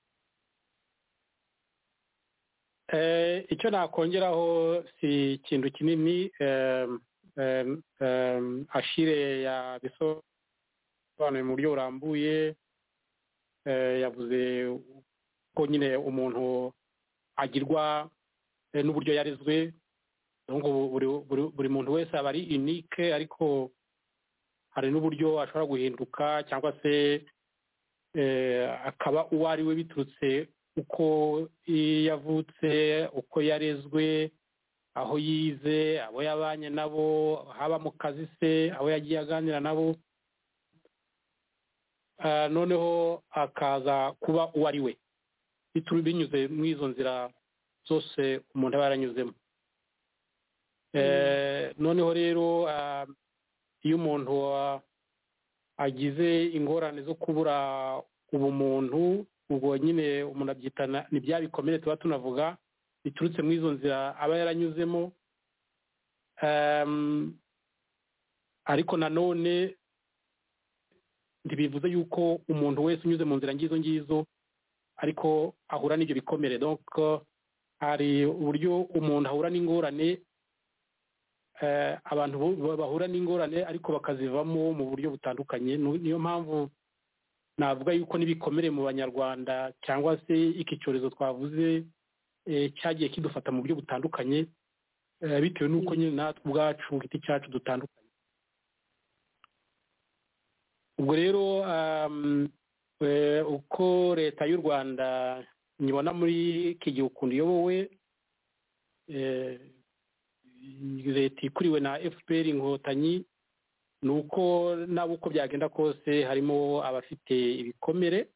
D: Eh, icyo nakongeraho si ikintu kinini em, em, em, ashire yabisobanuye mu buryo burambuye eh, yavuze ko nyine umuntu agirwa eh, n'uburyo yarezwe donc ubu- buri, buri, buri muntu wese aba ari unique ariko hari n'uburyo ashobora guhinduka cyangwa se eh, akaba uwo ari we biturutse uko yavutse uko yarezwe aho yize abo yabanye nabo haba mu kazi se abo yagiye aganira nabo Ah, noneho akaza kuba uwo ari we bituma binyuze muri izo nzira zose umuntu aba yaranyuzemo Eh, noneho rero ah, iyo umuntu ah, agize ingorane zo kubura ubumuntu ubwo nyine umuntu abyitana ni bya bikomere tuba tunavuga biturutse muri izo nzira aba yaranyuzemo Em, ariko nanone ntibivuze yuko umuntu wese unyuze mu nzira ngizo ngizo ariko ahura n'ibyo bikomere donc hari uburyo umuntu ahura n'ingorane eh, abantu bo- bahura n'ingorane ariko bakazivamo mu buryo butandukanye Nu- niyo mpamvu navuga yuko n'ibikomere mu banyarwanda cyangwa se iki cyorezo twavuze eh, cyagiye kidufata mu buryo butandukanye eh, bitewe n'uko nyine natwe ubwacu ku giti cyacu dutandukanye ubwo rero um, eh, uko leta y'u rwanda nyibona muri iki gihe ukuntu iyobowe eh, leta ikuriwe na fpr inkotanyi ni uko naba uko byagenda kose harimo abafite ibikomere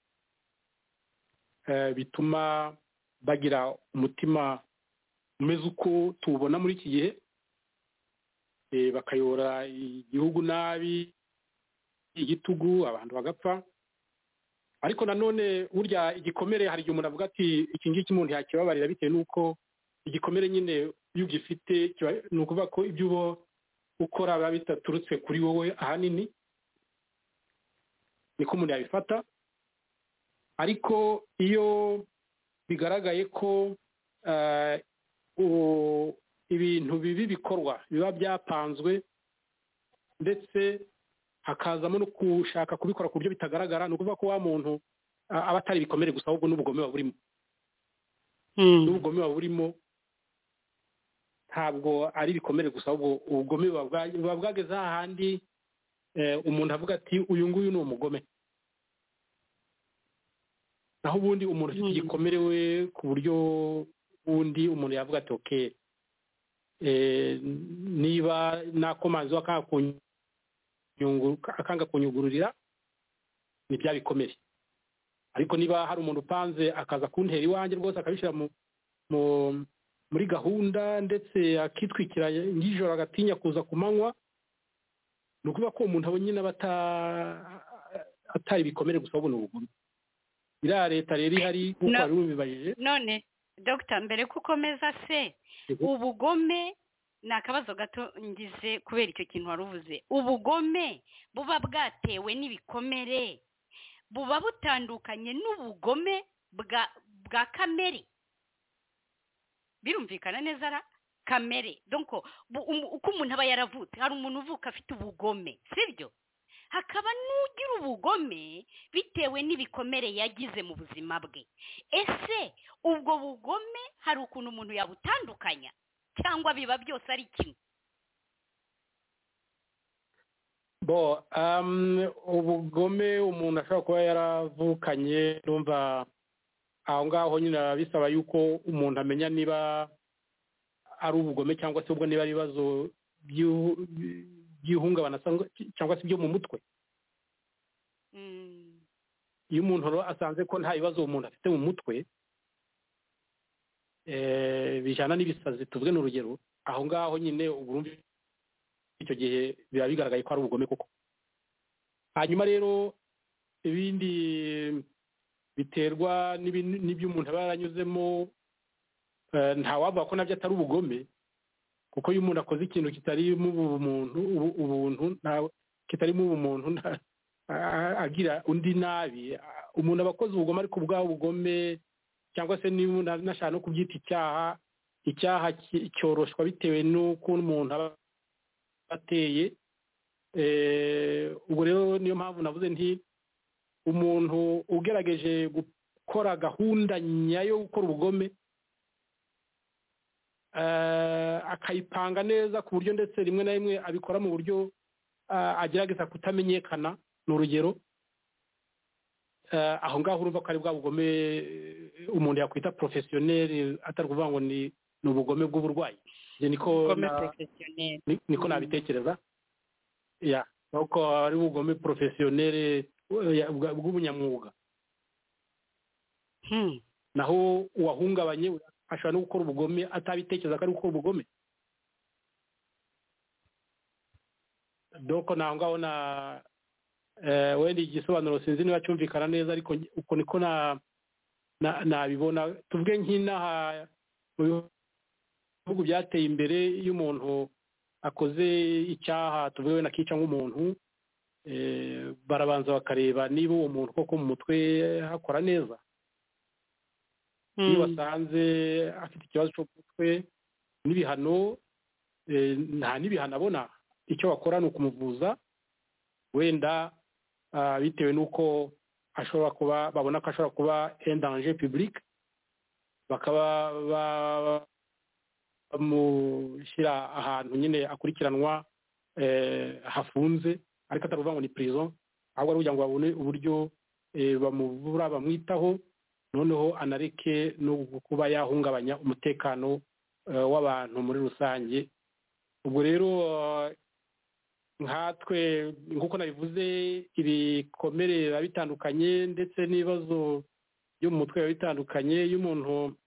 D: eh, bituma bagira umutima umeze uko tuwubona muri iki gihe eh, bakayobora igihugu nabi igitugu abantu bagapfa ariko nanone burya igikomere hari igihe umuntu avuga ati iki ngiki umuntu yakibabarira bitewe n'uko igikomere nyine iyo ugifite kiba- ni ukuvuga ko ibyo uba ukora biba bidaturutse kuri wowe ahanini niko umuntu yabifata ariko iyo bigaragaye ko eh, u- ibintu bibi bikorwa biba byapanzwe ndetse hakazamo no gushaka kubikora ku buryo bitagaragara ni ukuvuga ko wa muntu a- aba atari ibikomere gusa ahubwo n'ubugome buba burimo n'ubugome buba burimo ntabwo ari ibikomere gusa ahubwo ubugome buba bwa- buba bwageze hahandi eh, umuntu avuga ati uyu nguyu ni umugome naho ubundi umuntu ufite
C: Mm.
D: igikomere we ku buryo ubundi umuntu yavuga ati ok eh, niba nakomanzi wakanga kuny- kunyungu- akanga kunyugururira ni bya bikomere ariko niba hari umuntu upanze akaza kuntera iwanjye rwose akabishyira mu mu muri gahunda ndetse akitwikira nijoro agatinya kuza ku manywa ni ukuvuga ko umuntu aba nyine aba ata- atari ibikomere gusa ahubwo ni ubugome iriya leta rero ihari nk'uko
C: No.
D: wari ubibajije
C: none dogita mbere ko ukomeza se ubugome ni akabazo gato ngize kubera icyo kintu wari uvuze ubugome buba bwatewe n'ibikomere buba butandukanye n'ubugome bwa bwa kamere birumvikana neza ra kamere donko bu- umu- uko umuntu aba yaravutse hari umuntu uvuka afite ubugome sibyo hakaba n'ugira ubugome bitewe n'ibikomere yagize mu buzima bwe ese ubwo bugome hari ukuntu umuntu yabutandukanya cyangwa biba byose ari kimwe
D: bo um, ubugome umuntu ashobora kuba yaravukanye numva aho ngaho nyine biba bisaba yuko umuntu amenya niba ari ubugome cyangwa se ubwo niba ari ibibazo by'ihu- by'ihungabana cyangwa- cyangwa se byo mu mutwe
C: Mm,
D: iyo umuntu rero asanze ko nta bibazo umuntu afite mu mutwe eh, bijyana n'ibisazi tuvuge ni urugero aho ngaho nyine uba urumva icyo gihe biba bigaragaye ko ari ubugome koko hanyuma rero ibindi biterwa n'ibin- n'ibyo umuntu aba yaranyuzemo eh, ntawavuga ko nabyo atari ubugome kuko iyo umuntu akoze ikintu kitarimo ubumuntu ubu- ubuntu nta- kitarimo ubumuntu nta- a- a- agira undi nabi a- umuntu aba akoze ubugome ariko bwa bugome cyangwa se niba umuntu anashaka no kubyita icyaha icyaha ki- cyoroshwa bitewe n'uko umuntu aba ateye Eh, ubwo rero niyo mpamvu navuze nti umuntu ugerageje gukora gahunda nyayo yo gukora ubugome eh, akayipanga neza ku buryo ndetse rimwe na rimwe abikora mu buryo ah, agerageza kutamenyekana ni urugero eh, aho ngaho urumva ko ari bwa bugome eh, umuntu yakwita porofesiyoneri atari ukuvuga ngo ni ni ubugome bw'uburwayi Njye niko
C: ubugome
D: na-
C: porofesiyoneri
D: ni- niko nabitekereza ya nuko ari ubugome porofesiyoneri bw'ubunyamwuga
C: Hmm,
D: naho uwahungabanye ashobora no gukora ubugome atabitekereza ko ari gukora ubugome doko naho ngaho na eh, wenda igisobanuro sinzi niba cyumvikana neza ariko nge- uko niko na- na- nabibona tuvuge nk'inaha mu bihugu byateye imbere iyo umuntu akoze icyaha tuvuge wenda akica nk'umuntu eh, barabanza bakareba niba uwo muntu koko mu mutwe hakora neza iyo
C: hmm.
D: basanze afite ikibazo cyo mu mutwe n'ibihano eh, nta n'ibihano abona icyo bakora ni ukumuvuza wenda ah, bitewe n'uko ashobora kuba babona ko ashobora kuba endanje public bakaba ba- bamushyira ahantu nyine akurikiranwa eh, hafunze ariko atari ukuvuga ngo ni prison ahubwo ari kugira ngo babone uburyo eh, bamuvura bamwitaho noneho anareke no kuba yahungabanya umutekano eh, w'abantu muri rusange ubwo rero eh, nkatwe nk'uko nabivuze ibikomere biba bitandukanye ndetse n'ibibazo byo mu mutwe biba bitandukanye iyo umuntu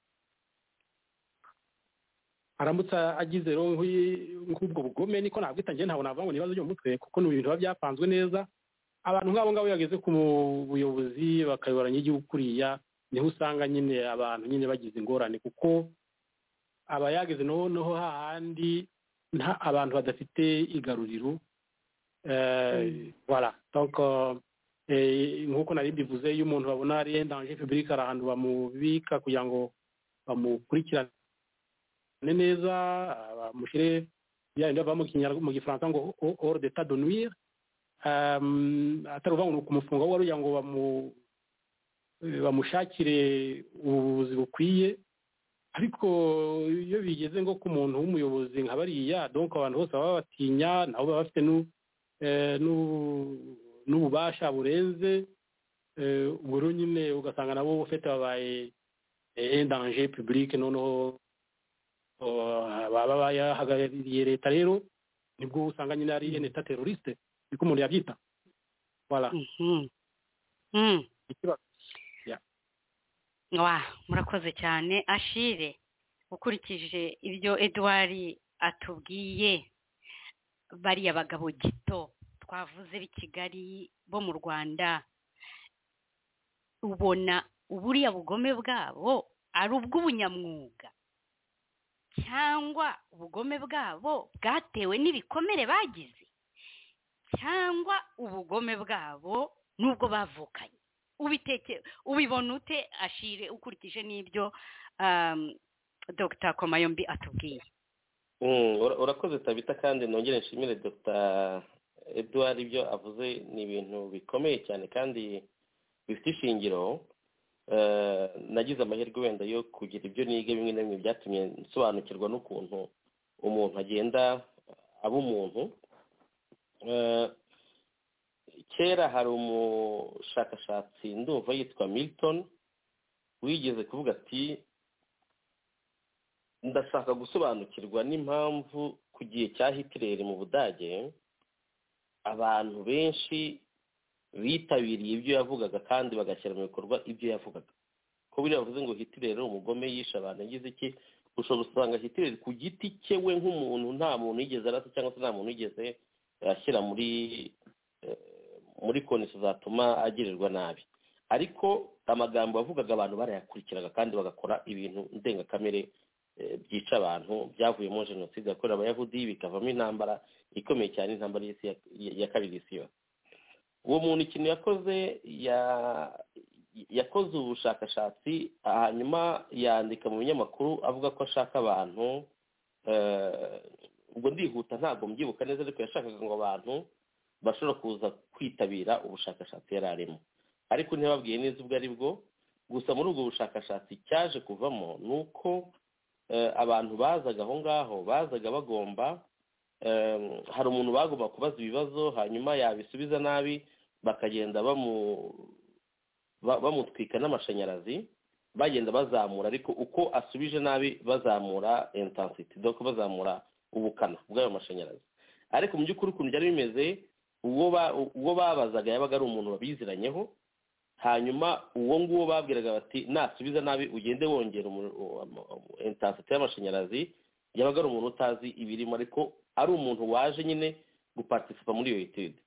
D: aramutse agize rero nk'uyi- nk'ubwo bugome niko nabwita njye ntabwo navuga ngo ni ibibazo byo mu mutwe kuko ni ibintu biba byapanzwe neza abantu nk'abo ngabo iyo bageze ku mu- buyobozi bakayobora n'igihugu kuriya niho usanga nyine abantu nyine bagize ingorane kuko aba yageze noneho hahandi nta abantu badafite igaruriro Eh, voilà donc eh, nk'uko nari mbivuze iyo umuntu babona ari endanje public hari ahantu bamubika kugira ngo bamukurikirane neza ah, bamushyire bya bindi bava mu Kinyarwa- mu gifaransa ngo ho- hors d'état de nuire Um, atari ukuvuga ngo ni ukumufunga ahubwo ari kugira ngo bamu eh, bamushakire ubuvuzi bukwiye ariko iyo bigeze ngo ku muntu w'umuyobozi nka bariya donc abantu bose baba babatinya nabo baba bafite nu- eh, nu- n'ububasha burenze eh, ubwo rero nyine ugasanga nabo fete babaye endanje publike noneho oh, baba bayahagarariye leta rero nibwo usanga nyine ari en etat teroriste niko umuntu yabyita voilà
C: Mhm. Hmm.
D: ikibazo
C: wa murakoze cyane ashire ukurikije ibyo Edouard atubwiye bariya bagabo gito twavuze b'i kigali bo mu rwanda ubona uburiya bugome bwabo ari ubw'ubunyamwuga cyangwa ubugome bwabo bwatewe n'ibikomere bagize cyangwa ubugome bwabo n'ubwo bavukanye ubiteke ubibona ute ashire ukurikije n'ibyo um, dr komayombi atubwiye
E: Mm, ura- urakoze tabita kandi nongere nshimire dr edouard ibyo avuze ni ibintu bikomeye cyane kandi bifite ishingiro Eh, nagize amahirwe wenda yo kugira ibyo niga bimwe na bimwe byatumye nsobanukirwa n'ukuntu umuntu agenda aba umuntu Eh, kera hari umushakashatsi ndumva yitwa milton wigeze kuvuga ati ndashaka gusobanukirwa n'impamvu ku gihe cya hitileri mu budage abantu benshi bitabiriye ibyo yavugaga kandi bagashyira mu bikorwa ibyo yavugaga ko buriya bavuze ngo hitler ari umugome yishe abantu yagize iki ushobora gusanga hitler ku giti cye we nk'umuntu nta muntu yigeze arasa cyangwa se nta muntu yigeze ashyira muri eh, muri konesi zatuma agirirwa nabi ariko amagambo yavugaga abantu barayakurikiraga kandi bagakora ibintu ndengakamere eh, byica abantu byavuyemo jenoside yakorewe abayahudi bikavamo intambara ikomeye cyane intambara y'isi ya- ya kabiri y'isi yose uwo muntu ikintu yakoze ya yakoze ubushakashatsi hanyuma yandika mu binyamakuru avuga ko ashaka abantu eh, ubwo ndihuta ntabwo mbyibuka neza ariko yashakaga ngo abantu bashobora kuza kwitabira ubushakashatsi yari arimo ariko ntibabwiye neza ubwo ari bwo gusa muri ubwo bushakashatsi cyaje kuvamo ni uko eh, abantu bazaga aho ngaho bazaga bagomba eh, hari umuntu bagomba kubaza ibibazo hanyuma yabisubiza nabi bakagenda bamu ba- bamutwika n'amashanyarazi bagenda bazamura ariko uko asubije nabi bazamura intensity donc bazamura ubukana bw'ayo mashanyarazi ariko mu by'ukuri ukuntu byari bimeze uwo ba- uwo babazaga yabaga ari umuntu babiziranyeho hanyuma uwo nguwo babwiraga bati nasubiza nabi ugende wongera umuriro- u- am- am- intensity y'amashanyarazi yabaga ari umuntu utazi ibirimo ariko ari umuntu waje nyine guparticipa muri iyo etude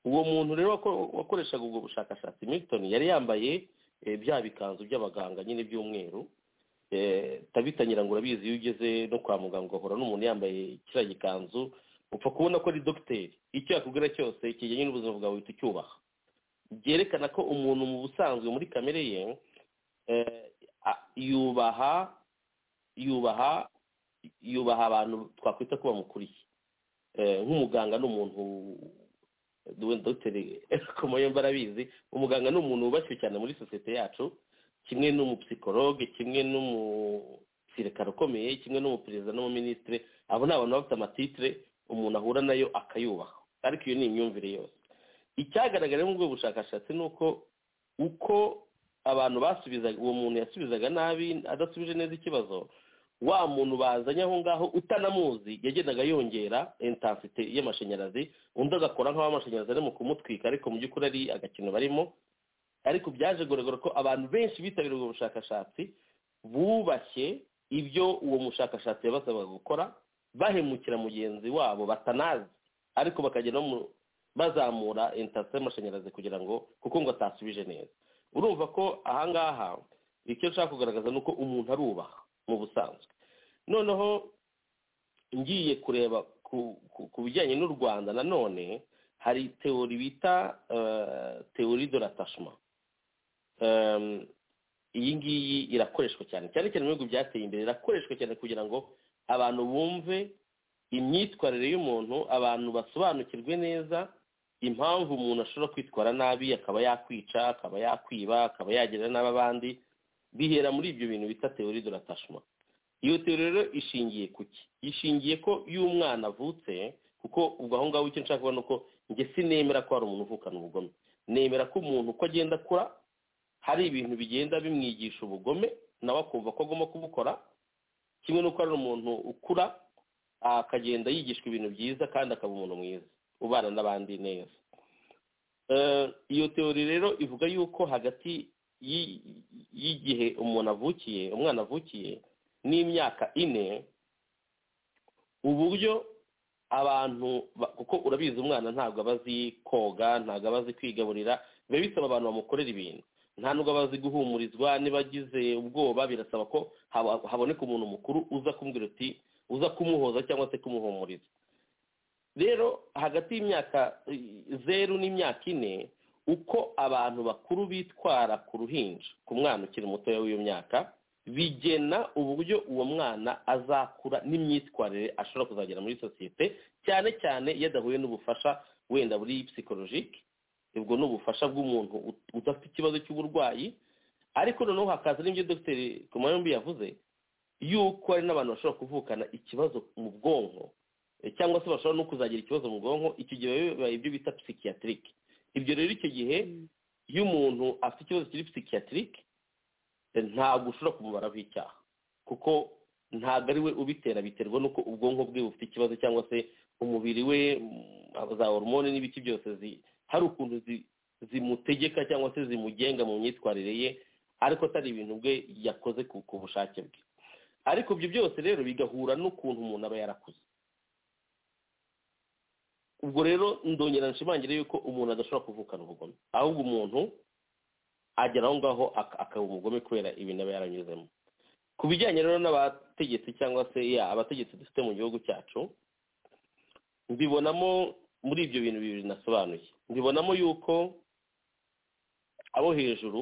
E: uwo muntu rero wako- wakoreshaga ubwo bushakashatsi milton yari yambaye eh, bya bikanzu by'abaganga nyine by'umweru Eh, tabita nyirango urabizi iyo ugeze no kwa muganga uhora n'umuntu yambaye kiriya gikanzu upfa kubona ko ari dogiteri icyo yakubwira cyose kijyanye n'ubuzima bwawe uhita ucyubaha byerekana ko umuntu mu busanzwe muri kamere ye eh, a- yubaha yubaha yubaha abantu twakwita ko bamukuriye Eh, nk'umuganga ni umuntu wenda dogiteri komoye mbarabizi umuganga ni umuntu wubashywe cyane muri sosiyete yacu kimwe n'umupisikologe kimwe n'umusirikare ukomeye kimwe n'umuperezida n'umuminisitire abo ni abantu bafite amatitire umuntu ahura nayo akayubaha ariko iyo ni imyumvire yose icyagaragaye muri ubwo bushakashatsi ni uko uko abantu basubizaga uwo muntu yasubizaga nabi adasubije neza ikibazo wa muntu bazanye aho ngaho utanamuzi yagendaga yongera intensite y'amashanyarazi undi agakora nk'aho amashanyarazi arimo kumutwika ariko mu by'ukuri ari agakino barimo ariko byaje kugaragara ko abantu benshi bitabiriye ubwo bushakashatsi bubashye ibyo uwo mushakashatsi yabasabaga gukora bahemukira mugenzi wabo batanazi ariko bakagenda bamu- bazamura intasi y'amashanyarazi kugira ngo kuko ngo atasubije neza urumva ko ahangaha icyo nshaka kugaragaza ni uko umuntu arubaha mu busanzwe noneho ngiye kureba ku- ku- ku bijyanye n'u rwanda nanone hari teori bita eh, teori de l'attachement Em, iyi ngiyi irakoreshwa cyane cyane cyane mu bihugu byateye imbere irakoreshwa cyane kugira ngo abantu bumve imyitwarire y'umuntu abantu basobanukirwe neza impamvu umuntu ashobora kwitwara nabi akaba yakwica akaba yakwiba akaba yagirira nabi abandi bihera muri ibyo bintu bita teori de l'attachement iyo teori rero ishingiye ku ki ishingiye ko iyo umwana avutse kuko ubwo aho ngaho icyo nshaka kuba ni uko njye sinemera ko hari umuntu uvukana ubugome nemera ko umuntu uko agenda akura hari ibintu bigenda bimwigisha ubugome nawe akumva ko agomba kubukora kimwe n'uko ari umuntu ukura akagenda yigishwa ibintu byiza kandi akaba umuntu mwiza ubana n'abandi neza Eh, iyo teori rero ivuga yuko hagati y'i- y'igihe umuntu avukiye umwana avukiye n'imyaka ine uburyo abantu ba- kuko urabizi umwana ntabwo aba azi koga ntabwo aba azi kwigaburira biba bisaba abantu bamukorera ibintu nta nubwo aba azi guhumurizwa niba agize ubwoba birasaba ko haba- haboneka umuntu mukuru uza kumubwira uti uza kumuhoza cyangwa se kumuhumuriza rero hagati y'imyaka eh, zeru n'imyaka ine uko abantu bakuru bitwara ku ruhinja ku mwana ukiri mutoya w'iyo myaka bigena uburyo uwo mwana azakura n'imyitwarire ashobora kuzagera muri sosiyete cyane cyane iyo adahuye n'ubufasha wenda buri psikologike ubwo ni ubufasha bw'umuntu ut- udafite ikibazo cy'uburwayi ariko noneho hakaza n'ibyo dogiteri kumayombi yavuze yuko hari n'abantu bashobora kuvukana ikibazo mu bwonko eh, cyangwa se bashobora no kuzagira ikibazo mu bwonko icyo gihe biba bibaye ibyo bita psychiatric ibyo rero icyo gihe iyo umuntu afite ikibazo kiri psychiatric eh, ntabwo ushobora kumubaraho icyaha kuko ntabwo ari we ubitera biterwa n'uko ubwonko bwe bufite ikibazo cyangwa se umubiri we mm, za hormone n'ibiki byose zi- hari ukuntu zi- zimutegeka cyangwa se zimugenga mu myitwarire ye ariko atari ibintu bwe yakoze ku ku bushake bwe ariko ibyo byose rero bigahura n'ukuntu umuntu aba yarakuze ubwo rero ndongera nshimangire yuko umuntu adashobora kuvukana ubugome ahubwo umuntu agera aho ngaho ak- akaba umugome kubera ibintu aba yaranyuzemo ku bijyanye rero n'abategetsi cyangwa se ya abategetsi dufite mu gihugu cyacu mbibonamo muri ibyo bintu bibiri nasobanuye mbibonamo yuko abo hejuru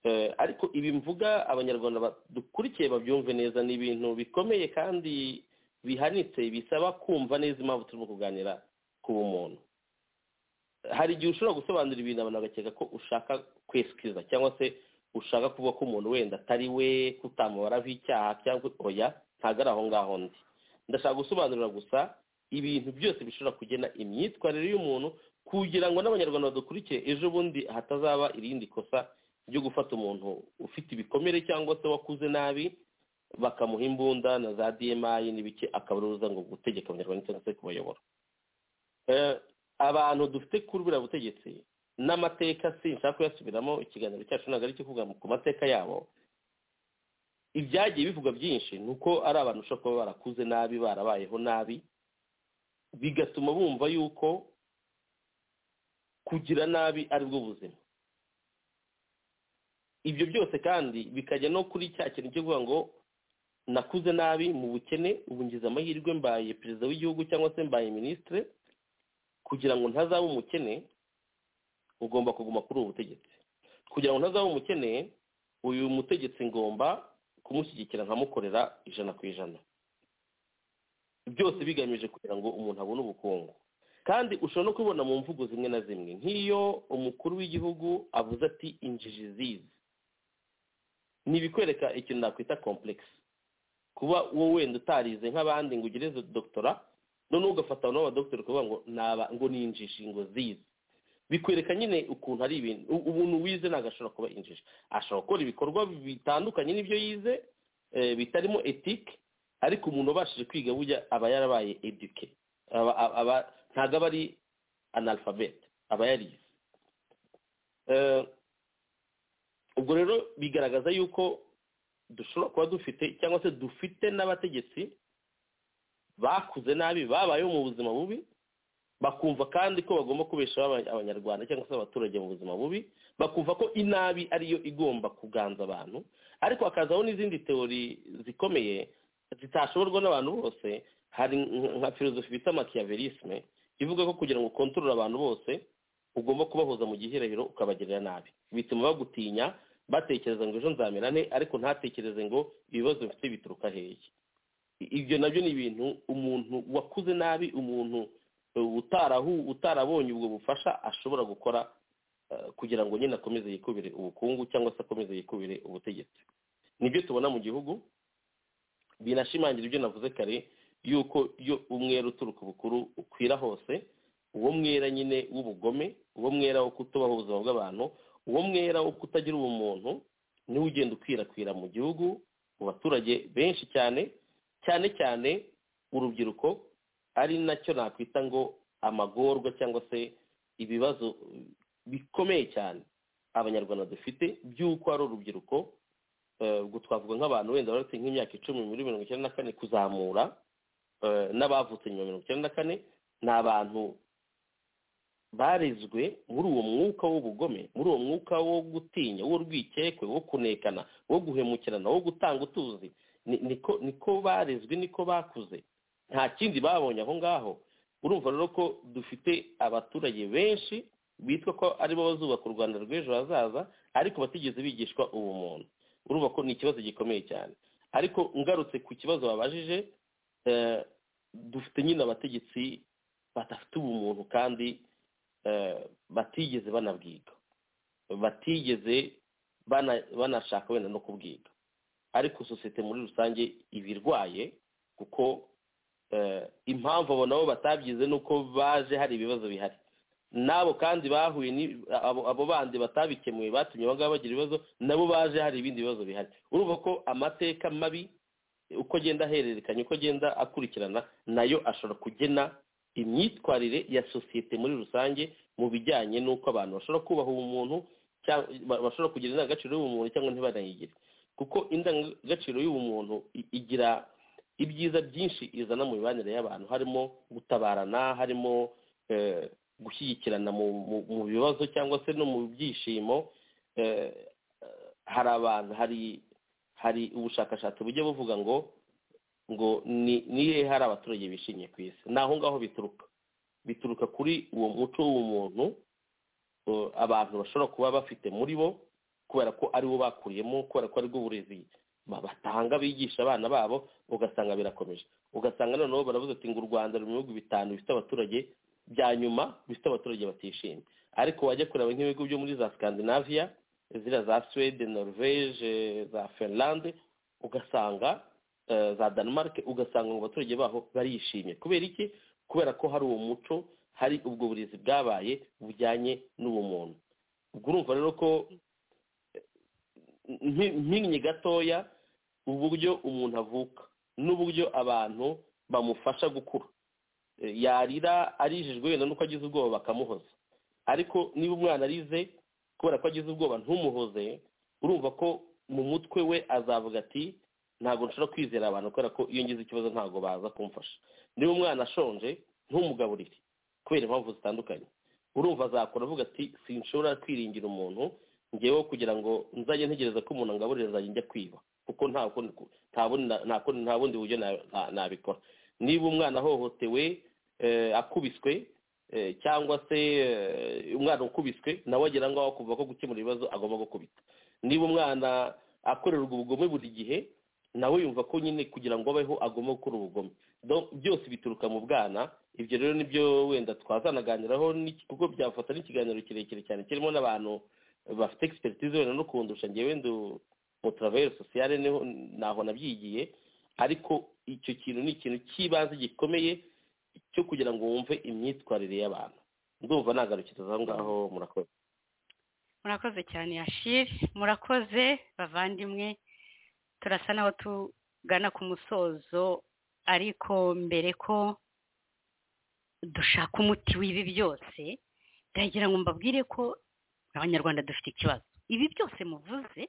E: Eh, ariko ibi mvuga abanyarwanda ba- dukurikiye babyumve neza ni ibintu bikomeye kandi bihanitse bisaba kumva neza impamvu turimo kuganira ku bumuntu hari igihe ushobora gusobanura ibintu abantu bagakeka ko ushaka kwesikiza cyangwa se ushaka kuvuga ko umuntu wenda atari we ko utamubaraho icyaha cyangwa oya ntabwo ari aho ngaho ndi ndashaka gusobanurira gusa ibintu byose bishobora kugena imyitwarire y'umuntu kugira ngo n'abanyarwanda badukurikiye ejo bundi hatazaba irindi kosa ryo gufata umuntu ufite ibikomere cyangwa se wakuze nabi bakamuha imbunda na za dmi n'ibiki akabaruza ngo gutegeka abanyarwanda cyangwa se kubayobora Eh, abantu dufite kuri buriya butegetsi n'amateka sinshaka kuyasubiramo ikiganiro cyacu ntabwo ari icyo kuvuga ku mateka yabo ibyagiye bivugwa byinshi ni uko ari abantu ushobora kuba barakuze nabi barabayeho nabi bigatuma bumva yuko kugira nabi ari bwo buzima ibyo byose kandi bikajya no kuri cya kintu cyo kuvuga ngo nakuze nabi mu bukene ubu ngize amahirwe mbaye perezida w'igihugu cyangwa se mbaye minisitire kugira ngo ntazaba umukene ugomba kuguma kuri ubu butegetsi kugira ngo ntazaba umukene uyu mutegetsi ngomba kumushyigikira nkamukorera ijana ku ijana byose bigamije kugira ngo umuntu abone ubukungu kandi ushobora no kubibona mu mvugo zimwe na zimwe nk'iyo umukuru w'igihugu avuze ati injiji zizi ni ibikwereka ikintu nakwita komplekisi kuba wowe wenda utarize nk'abandi ngo ugereze dogitora noneho ugafata abantu b'abadogiteri ukavuga ngo naba ngo ni injishi ngo zize bikwereka nyine ukuntu ari ibintu u- ubuntu wize ntabwo ashobora kuba injishi ashobora gukora ibikorwa bitandukanye n'ibyo yize eh, bitarimo etike ariko umuntu ubashije kwiga burya aba yarabaye eduke aba- aba- aba- ntabwo aba ari analfabete aba yarize Eh, ubwo rero bigaragaza yuko dushobora kuba dufite cyangwa se dufite n'abategetsi bakuze nabi babayeho mu buzima bubi bakumva kandi ko bagomba kubeshaho aba- abanyarwanda cyangwa se abaturage mu buzima bubi bakumva ko inabi ariyo igomba kuganza abantu ariko hakazaho n'izindi teori zikomeye zitashoborwa n'abantu bose hari nk- nka filozofi bita makiyaverisme ivuga ko kugira ngo ukontorore abantu bose ugomba kubahoza mu gihirahiro ukabagirira nabi bituma bagutinya batekereza ngo ejo nzamera nte ariko ntatekereze ngo ibibazo mfite bituruka hehe ibyo nabyo ni ibintu umuntu wakuze nabi umuntu uh, utarahu utarabonye ubwo bufasha ashobora gukora uh, kugira ngo nyine akomeze yikubire ubukungu cyangwa se akomeze yikubire ubutegetsi nibyo tubona mu gihugu binashimangira ibyo navuze kare yuko iyo umwera uturuka ubukuru ukwira hose uwo mwera nyine w'ubugome uwo mwera wo kutubaho ubuzima bw'abantu uwo mwera wo kutagira ubumuntu niwo ugenda ukwirakwira mu gihugu mu baturage benshi cyane cyane cyane urubyiruko ari nacyo nakwita ngo amagorwa cyangwa se ibibazo bikomeye cyane abanyarwanda dufite by'uko ari urubyiruko eh, ubwo twavuga nk'abantu wenda baretse nk'imyaka icumi muri mirongo icyenda na kane kuzamura eh, n'abavutse nyuma ya mirongo icyenda na kane ni abantu barezwe muri uwo mwuka w'ubugome muri uwo mwuka wo gutinya w'urwikekwe wo kunekana wo guhemukirana wo gutanga utuzi ni- niko niko barezwe niko bakuze nta kindi babonye aho ngaho urumva rero ko dufite abaturage benshi bitwa ko aribo bazubaka u rwanda rw'ejo hazaza ariko batigeze bigishwa ubumuntu urumva ko ni ikibazo gikomeye cyane ariko ngarutse ku kibazo babajije eh, dufite nyine abategetsi badafite ubumuntu kandi eh, batigeze banabwiga batigeze bana- banashaka wenda no kubwiga ariko sosiyete muri rusange iba irwaye kuko eh, impamvu abo nabo batabyize ni uko baje hari ibibazo bihari n'abo kandi bahuye ni- abo abo bandi batabikemuye batumye abo ngabo bagira ibibazo nabo baje hari ibindi bibazo bihari urumva ko amateka mabi uko agenda ahererekanya uko agenda akurikirana nayo ashobora kugena imyitwarire ya sosiyete muri rusange mu bijyanye n'uko abantu bashobora kubaha ubumuntu cyangwa bashobora kugira indangagaciro y'ubumuntu cyangwa ntibanayigire kuko indangagaciro y'ubumuntu i- igira ibyiza byinshi izana mu mibanire y'abantu harimo gutabarana harimo eh, gushyigikirana mu, mu, mu bibazo cyangwa se no mu byishimo eh, eh, hari abantu hari hari ubushakashatsi bujya buvuga ngo ngo ni ni hehe hari abaturage bishimye ku isi ni aho ngaho bituruka bituruka kuri uwo muco w'umuntu eh, abantu bashobora kuba bafite muri bo kubera ko aribo bakuriyemo kubera ko aribwo burezi ba- batanga bigisha abana babo ugasanga birakomeje ugasanga noneho baravuze ati ngo u rwanda ruri mu bihugu bitanu bifite abaturage bya nyuma bifite abaturage batishimye ariko wajya kureba nk'ibigo byo muri za scandinavia ziriya za suwede norvege za finlande ugasanga eh, za denmark ugasanga mu baturage baho barishimye kubera iki kubera ko hari uwo muco hari ubwo burezi bwabaye bujyanye n'uwo muntu ubwo urumva rero ko mpi- mpinnye gatoya uburyo umuntu avuka n'uburyo abantu bamufasha gukura Eh, yarira arijijwe wenda nuko agize ubwoba bakamuhoza ariko niba umwana arize kubera ko agize ubwoba ntumuhoze urumva ko mu mutwe we azavuga ati ntabwo nshobora kwizera abantu kubera ko iyo ngize ikibazo ntabwo baza kumfasha niba umwana ashonje ntumugaburire kubera impamvu zitandukanye urumva azakora avuga ati sinshobora kwiringira umuntu ngewe kugira ngo nzajye ntegereza ko umuntu angaburira nzajya njya kwiba kuko nta kundi ku- nta bundi na- nta kundi- nta bundi buryo na- na- nabikora niba umwana ahohotewe eh, akubiswe eh, cyangwa se eh, umwana ukubiswe nawe agera aho ngaho kuva ko gukemura ibibazo agomba gukubita niba umwana akorerwa ubugome buri gihe nawe yumva ko nyine kugira ngo abeho agomba gukora ubugome Donc, byose bituruka mu bwana ibyo rero nibyo wenda twazanaganiraho n'iki- kuko byafata n'ikiganiro kirekire cyane kirimo n'abantu bafite expertise wenda no kundusha ngewe ndu mu travail social niho naho nabyigiye ariko icyo kintu ni ikintu cy'ibanze gikomeye cyo kugira ngo wumve imyitwarire y'abantu ndumva nagarukiriza aho ngaho murakoze
C: murakoze cyane yashiri murakoze bavandimwe turasa naho tugana ku musozo ariko mbere ko dushaka umuti w'ibi byose ndagira ngo mbabwire ko abanyarwanda dufite ikibazo ibi byose muvuze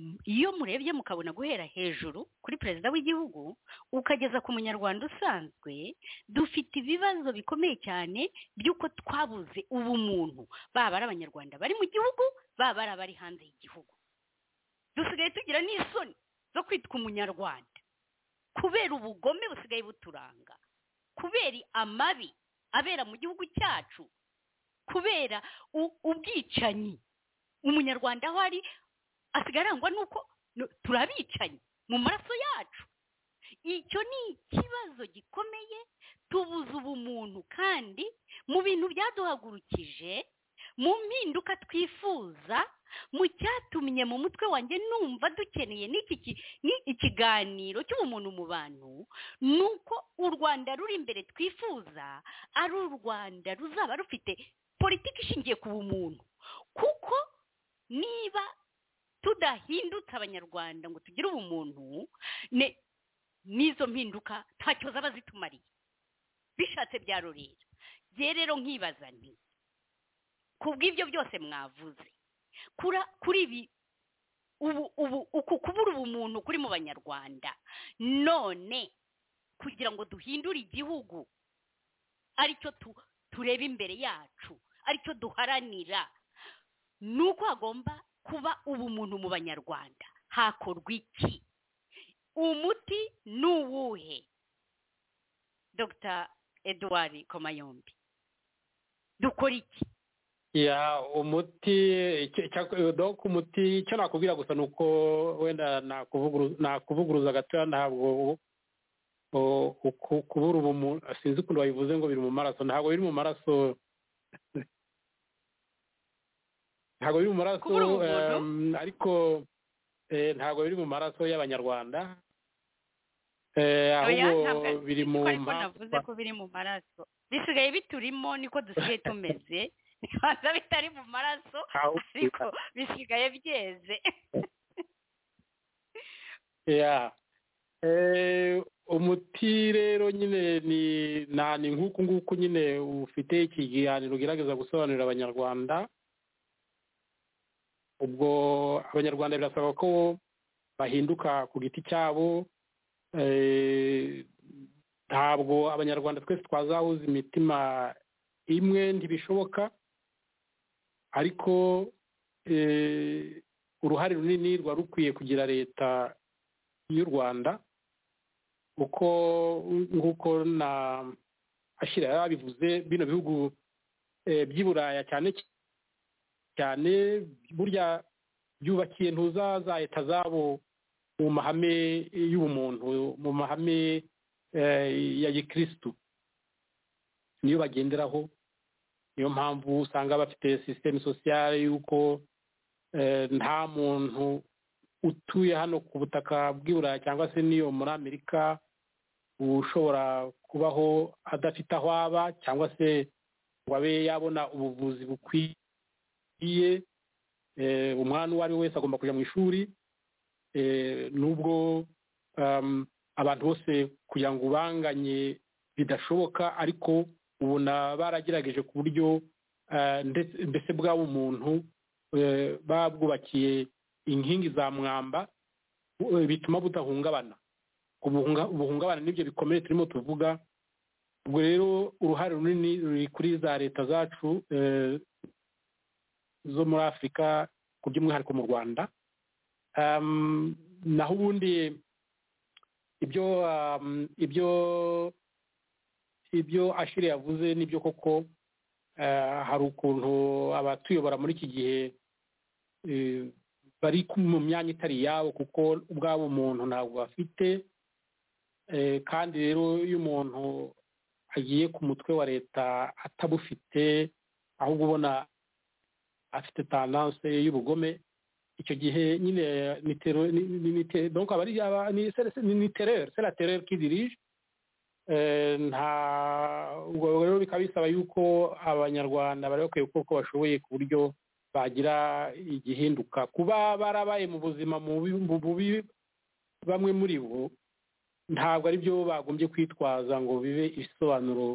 C: m- iyo murebye mukabona guhera hejuru kuri perezida w'igihugu ukageza ku munyarwanda usanzwe dufite ibibazo bikomeye cyane by'uko twabuze ubumuntu baba ari abanyarwanda bari mu gihugu baba ari abari hanze y'igihugu dusigaye tugira n'isoni zo kwitwa umunyarwanda kubera ubugome busigaye buturanga kubera amabi abera mu gihugu cyacu kubera u- ubwicanyi umunyarwanda aho ari asigaye arangwa n'uko nu- turi abicanyi mu maraso yacu icyo ni ikibazo gikomeye tubuze ubumuntu kandi mu bintu byaduhagurukije mu mpinduka twifuza mu cyatumye mu mutwe wanjye numva dukeneye n'iki ki- ni- ikiganiro cy'ubumuntu mu bantu ni uko u rwanda ruri imbere twifuza ari u rwanda ruzaba rufite politiki ishingiye ku bumuntu kuko niba tudahindutse abanyarwanda ngo tugire ubumuntu ne- n'izo mpinduka ntacyo zaba zitumariye bishatse byarorera ngewe rero nkibaza nti ku bw'ibyo byose mwavuze kura kuri ibi ubu ubu uku kubura ubumuntu kuri mu banyarwanda none kugira ngo duhindure igihugu aricyo tu- tureba imbere yacu aricyo duharanira ni uko hagomba kuba ubumuntu mu banyarwanda hakorwa iki umuti ni uwuhe dr edouard komayombi dukora iki
D: ya umuti icyo- icyo- doc umuti icyo nakubwira gusa ni uko wenda nakuvuguru- nakuvuguruza gatoya ntabwo u- u- uku- kubura ubumuntu sinzi ukuntu babivuze ngo biri mu maraso ntabwo biri mu maraso ntabwo biri mu maraso
C: Kubura ubumuntu?
D: em, ariko eh, ntabwo biri mu maraso y'abanyarwanda Eh,
C: Oya,
D: ahubwo
C: ntabwo-
D: biri mu
C: ariko
D: mpamvu
C: navuze ko biri mu maraso bisigaye biturimo niko dusigaye tumeze ntibanza bitari mu maraso
D: ahubwo-
C: ariko bisigaye byeze
D: ya Eh, umuti rero nyine ni na ni nk'uku nguku nyine ufite ikiganiro ugerageza gusobanurira abanyarwanda ubwo abanyarwanda birasaba ko bahinduka ku giti cyabo Eh, ntabwo abanyarwanda twese twazahuza imitima imwe ntibishoboka ariko eh, uruhare runini rwari rukwiye kugira leta y'u rwanda uko nk'uko na ashyira yabivuze bino bihugu eh, by'i buraya cyane cyane burya byubakiye ntuzazahita zabo mu mahame y'ubumuntu mu mahame eh, ya gikirisitu niyo bagenderaho niyo mpamvu usanga bafite sisiteme sosiyale y'uko eh, nta muntu utuye hano ku butaka bw'i burayi cyangwa se n'iyo muri amerika ushobora kubaho adafite aho aba cyangwa se ngo abe yabona ubuvuzi bukwiye eh, umwana uwo ari we wese agomba kujya mu ishuri eh, nubwo um, abantu bose kugira ngo ubanganye bidashoboka ariko ubona baragerageje ku buryo eh, ndetse mbese bwaba umuntu eh, babwubakiye inkingi za mwamba eh, bituma budahungabana ubuhunga- ubuhungabana nibyo bikomeye turimo tuvuga ubwo rero uruhare runini ruri kuri za leta zacu eh, zo muri afurika ku by'umwihariko mu rwanda Um, naho ubundi ibyo um, ibyo ibyo ashire yavuze nibyo koko eh, hari ukuntu abatuyobora muri iki gihe eh, bari ku- mu myanya itari iyabo kuko ubwabo umuntu ntabwo bafite Eh, kandi rero iyo umuntu agiye ku mutwe wa leta atabufite ahubwo ubona afite tandanse y'ubugome icyo gihe nyine ni tero ni ni- ni te- donc aba ari aba- ni c'est- c'est- ni- ni terreur c'est la terreur qui dirige Eh, nta ubwo rero bikaba bisaba yuko abanyarwanda bari bakwiye gukora uko bashoboye ku buryo bagira igihinduka kuba barabaye mu buzima mubi mu bubi bamwe muri bo ntabwo ari byo bagombye kwitwaza ngo bibe ibisobanuro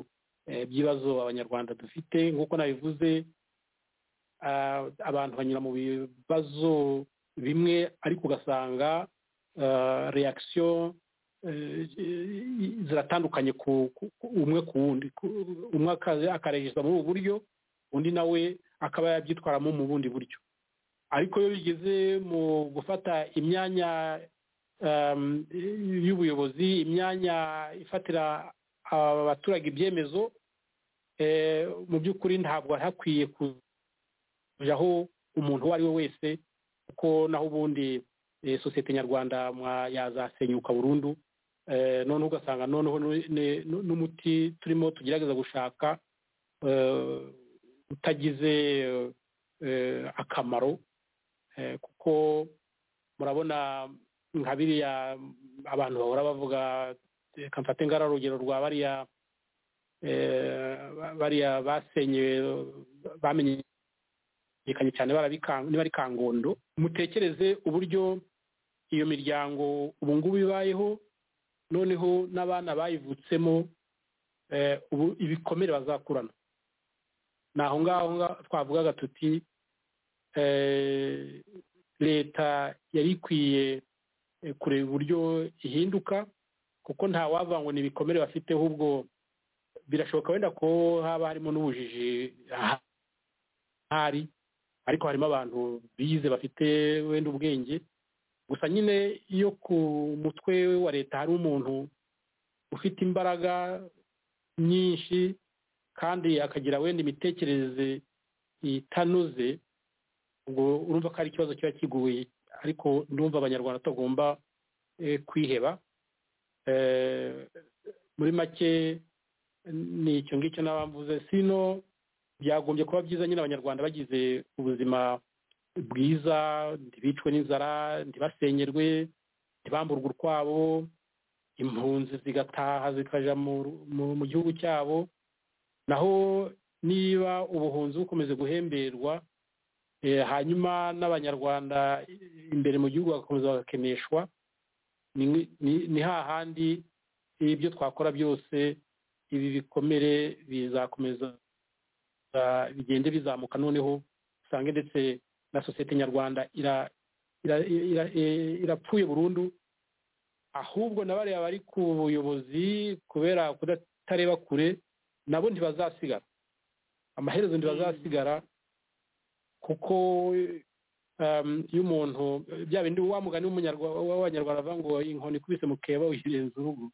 D: eh, by'ibibazo abanyarwanda dufite nk'uko nabivuze ah, abantu banyura mu bibazo bimwe ariko ugasanga ah, reaction eh, ziratandukanye ku- ku- ku- umwe ku wundi Ku- umwe akaza akaregeza muri ubu buryo undi nawe akaba yabyitwaramo mu bundi buryo ariko iyo bigeze mu gufata imyanya um, y'ubuyobozi imyanya ifatira abaturage ibyemezo eh, mu by'ukuri ntabwo hakwiye kujaho umuntu uwo ari we wese kuko naho ubundi eh, sosiyete nyarwanda mwa- yazasenyuka burundu eh, noneho ugasanga noneho nu- ne- nu- n'umuti turimo tugerageza gushaka eh, utagize eh, akamaro eh, kuko murabona nka biriya abantu bahora bavuga reka mfate ngara urugero rwa bariya eh, ba- bariya basenyewe bamenyekanye cyane barabikang- niba ari kangondo mutekereze uburyo iyo miryango ubu ngubu ibayeho noneho n'abana bayivutsemo eh, ubu ibikomere bazakurana ni aho ngaho nga- twavugaga tuti eh, leta yari ikwiye eh, kureba uburyo ihinduka kuko nta wava ngo ni ibikomere bafite ahubwo birashoboka wenda ko haba harimo n'ubujiji aha- hari ariko harimo abantu bize bafite wenda ubwenge gusa nyine iyo ku mutwe wa leta hari umuntu ufite imbaraga nyinshi kandi akagira wenda imitekerereze itanoze ubwo urumva ko ari ikibazo kiba kiguye ariko ndumva abanyarwanda tutagomba eh, kwiheba Eh, muri make ni icyo ngicyo n'abamvuze sino byagombye kuba byiza nyine abanyarwanda bagize ubuzima bwiza ntibicwe n'inzara ntibasenyerwe ntibamburwe urwabo impunzi zigataha zikaja mu- mu- mu gihugu cyabo naho niba ubuhunzi bukomeze guhemberwa eh, hanyuma n'abanyarwanda imbere mu gihugu bagakomeza bagakeneshwa ni- ni ni hahandi ibyo twakora byose ibi bikomere bizakomeza ah, bigende bizamuka noneho usange ndetse na sosiyete nyarwanda ira- ira- ira- eh, irapfuye burundu ahubwo na bariya bari ku buyobozi kubera kudatareba kure nabo ntibazasigara amaherezo ntibazasigara kuko um, iyo umuntu bya bindi wa mugani w'umunyarwa- w'abanyarwanda bavuga ngo inkoni ikubise mu keba uyirenza urugo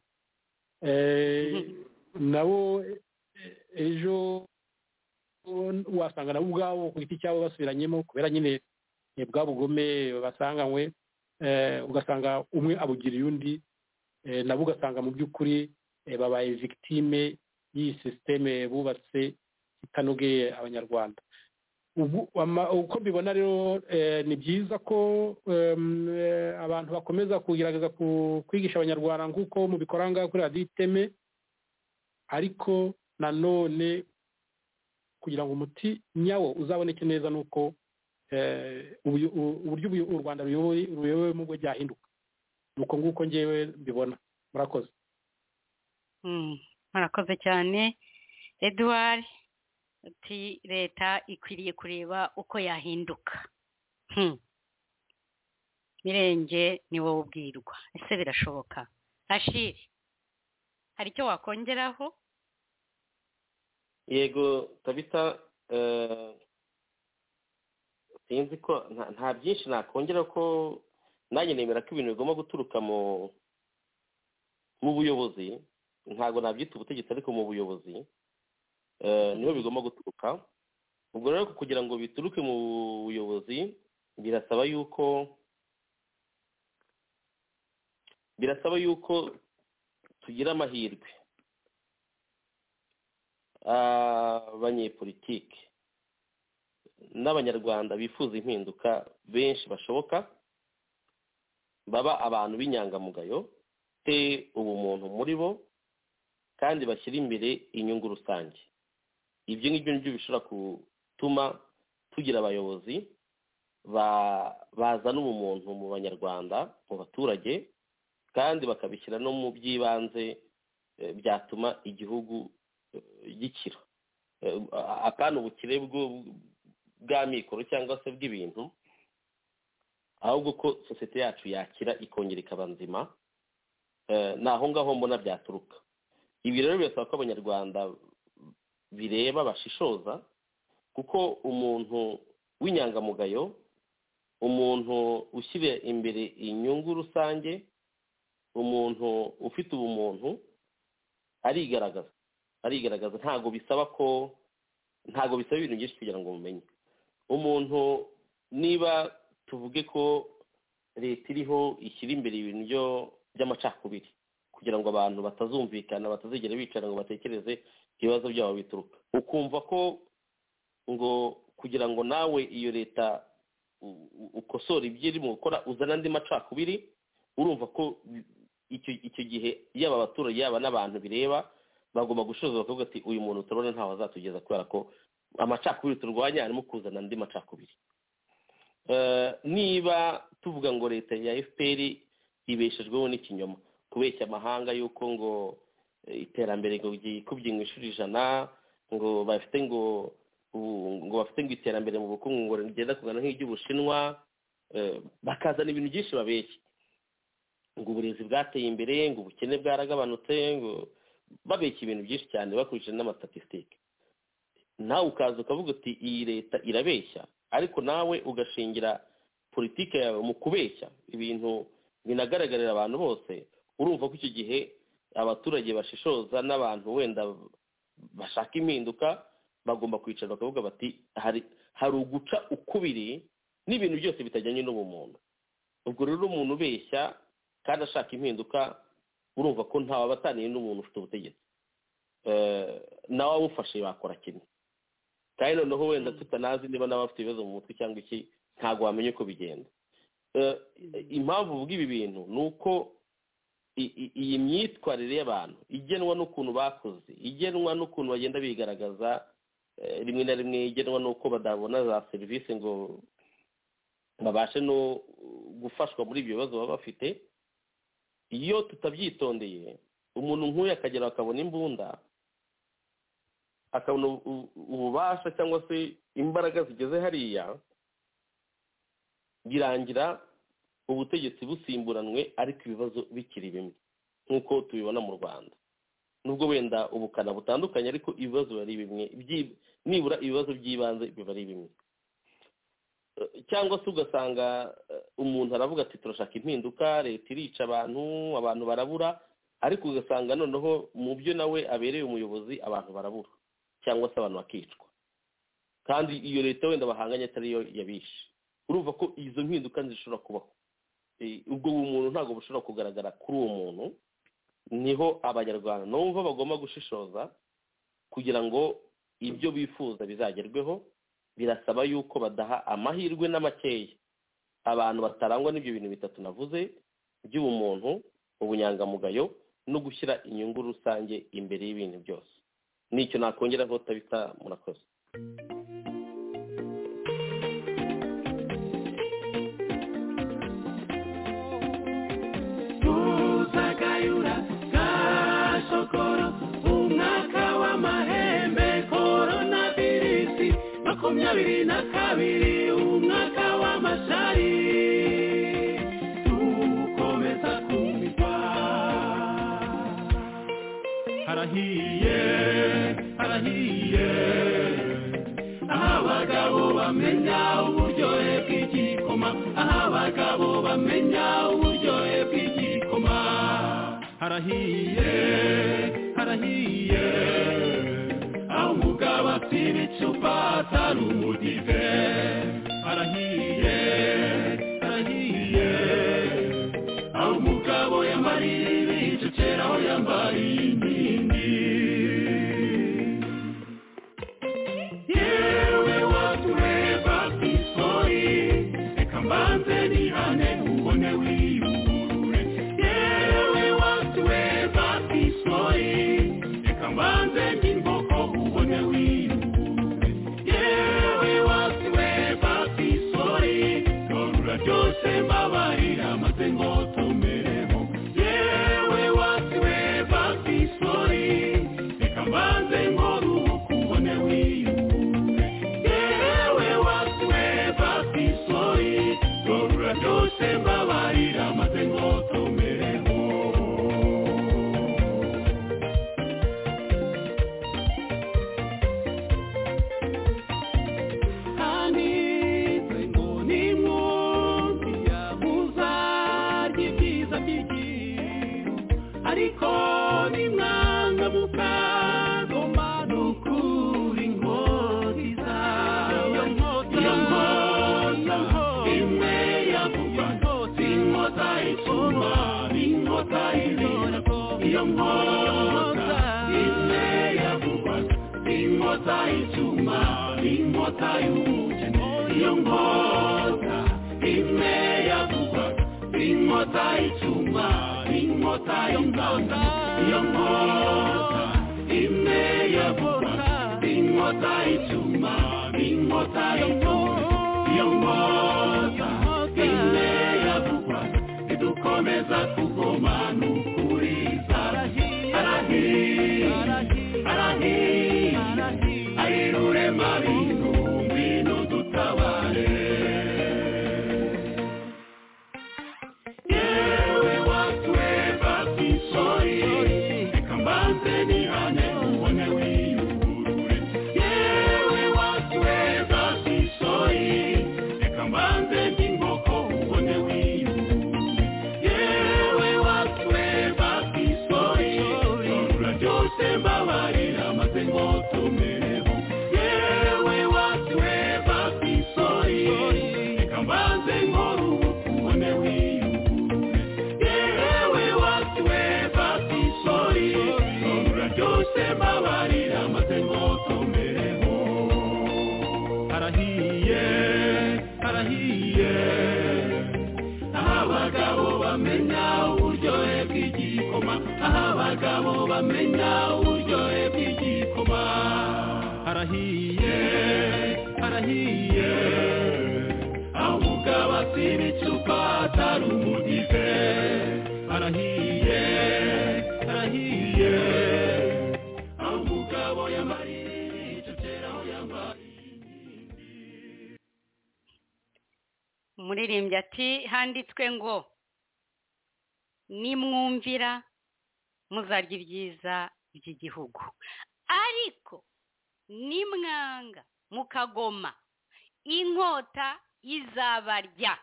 D: eh, nabo eh, ejo wasanga nabo ubwabo ku giti cyabo basubiranyemo kubera nyine eh, bwa bugome basanganywe eh, ugasanga umwe abugiriye undi eh, nabo ugasanga mu by'ukuri eh, babaye victime y'iyi sisiteme bubatse itanogeye abanyarwanda ubu ama- uko mbibona rero eh, ni byiza ko em, eh, abantu bakomeza kugerageza ku- kwigisha abanyarwanda nk'uko mubikora ngaho kuri radiyo iteme ariko nanone kugira ngo umuti nyawo uzaboneke neza ni uko eh, ubuyo- u- uburyo ubuyo- u rwanda ruyoboye- ruyobowemo bwo byahinduka ni uko nguko ngewe mbibona murakoze
C: Mm, murakoze cyane edouard uti leta ikwiriye kureba uko yahinduka Hmm. mirenge ni wowe ubwirwa ese birashoboka ashiri hari icyo wakongeraho
E: yego tabita eh, sinzi ko nta- nta byinshi nakongera ko nanjye nemera ko ibintu bigomba guturuka mu mu buyobozi ntabwo nabyita ubutegetsi ariko mu buyobozi eh, niho bigomba guturuka ubwo rero kugira ngo bituruke mu buyobozi birasaba yuko birasaba yuko tugira amahirwe abanyepolitiki n'abanyarwanda bifuza impinduka benshi bashoboka baba abantu b'inyangamugayo te ubumuntu muri bo kandi bashyira imbere inyungu rusange ibyo ngibyo nibyo bishobora gutuma tugira abayobozi ba- bazana ubumuntu mu banyarwanda mu baturage kandi bakabishyira no mu by'ibanze eh, byatuma igihugu eh, gikira Eh, a- apana ubukire bwo- bw'amikoro cyangwa se bw'ibintu ahubwo ko sosiyete yacu yakira ikongera ikaba nzima eh, ni aho ngaho mbona byaturuka ibi rero birasaba ko abanyarwanda bireba bashishoza kuko umuntu w'inyangamugayo umuntu ushyira imbere inyungu rusange umuntu ufite ubumuntu arigaragaza arigaragaza ntabwo bisaba ko ntabwo bisaba ibintu byinshi kugira ngo mumenye umuntu niba tuvuge ko leta iriho ishyira imbere ibintu byo- by'amacakubiri kugira ngo abantu batazumvikana batazigera bicara ngo batekereze ibibazo byabo bituruka ukumva ko ngo kugira ngo nawe iyo leta u- u- ukosora ibyo irimo gukora uzana andi macakubiri urumva ko icyo icyo gihe yaba abaturage yaba n'abantu bireba bagomba gushoza bakavuga ati uyu muntu turabona ntawe azatugeza kubera ko amacakubiri turwanya harimo kuzana andi macakubiri Eh, niba tuvuga ngo leta ya fpr ibeshejweho n'ikinyoma kubeshya amahanga y'uko ngo eh, iterambere ngo ryikubye mu ishuri ijana ngo bafite ngo ubu- ngo bafite ngo iterambere mu bukungu ngo rigenda kugana nk'iry'ubushinwa eh, bakazana ibintu byinshi babeshya ngo uburezi bwateye imbere ngo ubukene bwaragabanutse ngo babeshya ibintu byinshi cyane bakurikije n'amatatisitike nawe ukaza ukavuga uti iyi leta irabeshya ariko nawe ugashingira politiki yawe mu kubeshya ibintu binagaragarira abantu bose urumva ko icyo gihe abaturage bashishoza n'abantu wenda bashaka impinduka bagomba kwicara bakavuga bati hari hari uguca ukubiri n'ibintu byose bitajyanye n'ubumuntu ubwo rero umuntu ubeshya kandi ashaka impinduka urumva ko ntawe aba ataniye n'umuntu ufite ubutegetsi Eh, nawe abufashe bakora kimwe kandi noneho wenda tutanazi niba nawe afite ibibazo mu mutwe cyangwa iki ntabwo wamenya uko bigenda Eh, impamvu uvuga ibi bintu ni uko i- i- iyi myitwarire y'abantu igenwa n'ukuntu bakoze igenwa n'ukuntu bagenda bigaragaza eh, rimwe na rimwe igenwa n'uko badabona za serivisi ngo babashe no gufashwa muri ibyo bibazo baba bafite iyo tutabyitondeye umuntu nk'uyu akagera akabona imbunda akabona ubu- ubu- ububasha cyangwa se imbaraga zigeze hariya birangira ubutegetsi busimburanwe ariko ibibazo bikiri bimwe nk'uko tubibona mu rwanda nubwo wenda ubukana butandukanye ariko ibibazo biba ari bimwe byi- nibura ibibazo by'ibanze biba ari bimwe Eh, cyangwa se ugasanga eh, umuntu aravuga ati turashaka impinduka leta irica abantu abantu barabura ariko ugasanga noneho mu byo nawe abereye umuyobozi abantu barabura cyangwa se abantu bakicwa kandi iyo leta wenda bahanganye atari yo yabishe urumva ko izo mpinduka zishobora kubaho Eh, ubwo umuntu ntabwo bushobora kugaragara kuri uwo muntu niho abanyarwanda numva bagomba gushishoza kugira ngo ibyo bifuza bizagerweho birasaba yuko badaha amahirwe n'amakeya abantu batarangwa n'ibyo bintu bitatu navuze by'ubumuntu ubunyangamugayo no gushyira inyungu rusange imbere y'ibintu byose nicyo nakongeraho tabita murakoze
B: Tuzagayura Gashokoro umwaka w'amahembe korona virusi makumyabiri na kabiri umwaka w'amashari dukomeza kumva harahiye harahiye aho abagabo bamenya uburyohe bw'igikoma aho abagabo bamenya uburyohe bw'igikoma harahiye harahiye aho umugabo asiba icupa atari umudive harahiye harahiye aho umugabo yambariye ibicecera aho yambariye inkingi yewe watureba ku isori reka mbanze nihane ubone wiyugurure yewe watureba ku isori reka mbanze n'inkoko ubone wiyugurure yewe watureba ku isori torura byose mbabarira maze ngo tumereho yewe watureba ku isori reka mbanze ngoruhuka ubone wiyugurure yewe watureba ku isori torura byose mbabarira maze ngo tumereho hanitse ngo ni munsi ya muzarya ibyiza by'igihugu ariko ni mwanga mukagoma nukuri inkotiza iyo nkota imwe yavuga inkota icuma inkota ibera iyo nkota imwe yavuga inkota icuma inkota y'ubukene iyo nkota imwe yavuga inkota icuma inkota y'inganda iyo nkota imwe yavuga inkota icuma inkota y'inganda iyo nkota imwe yavuga idukomeza kugoma n'ukuri arahiye arahiye ayirure mabintu ngwino dutabare yewe watweba kw'isori reka mbanze nihane ubone wiyugurure yewe watweba kw'isori reka mbanze nk'inkoko ubone wiyugurure yewe watweba kw'isori torura byose mbabarira maze ngo tumereho yewe watweba kw'isori reka mbanze nkoruhuka ubone wiyugurure yewe watweba kw'isori torura byose mbabarira maze ngo tumereho harahiye harahiye aho abagabo bamenya uburyohe bw'igikoma aho abagabo bamenya uburyohe bw'igikoma harahiye harahiye aho umugabo asiba icupa atari umudive harahiye harahiye aho umugabo yamariye icyo kera aho yambariye
C: umuririmbyi ati handitswe ngo nimwumvira muzarya ibyiza by'igihugu ariko nimwanga mukagoma inkota izabarya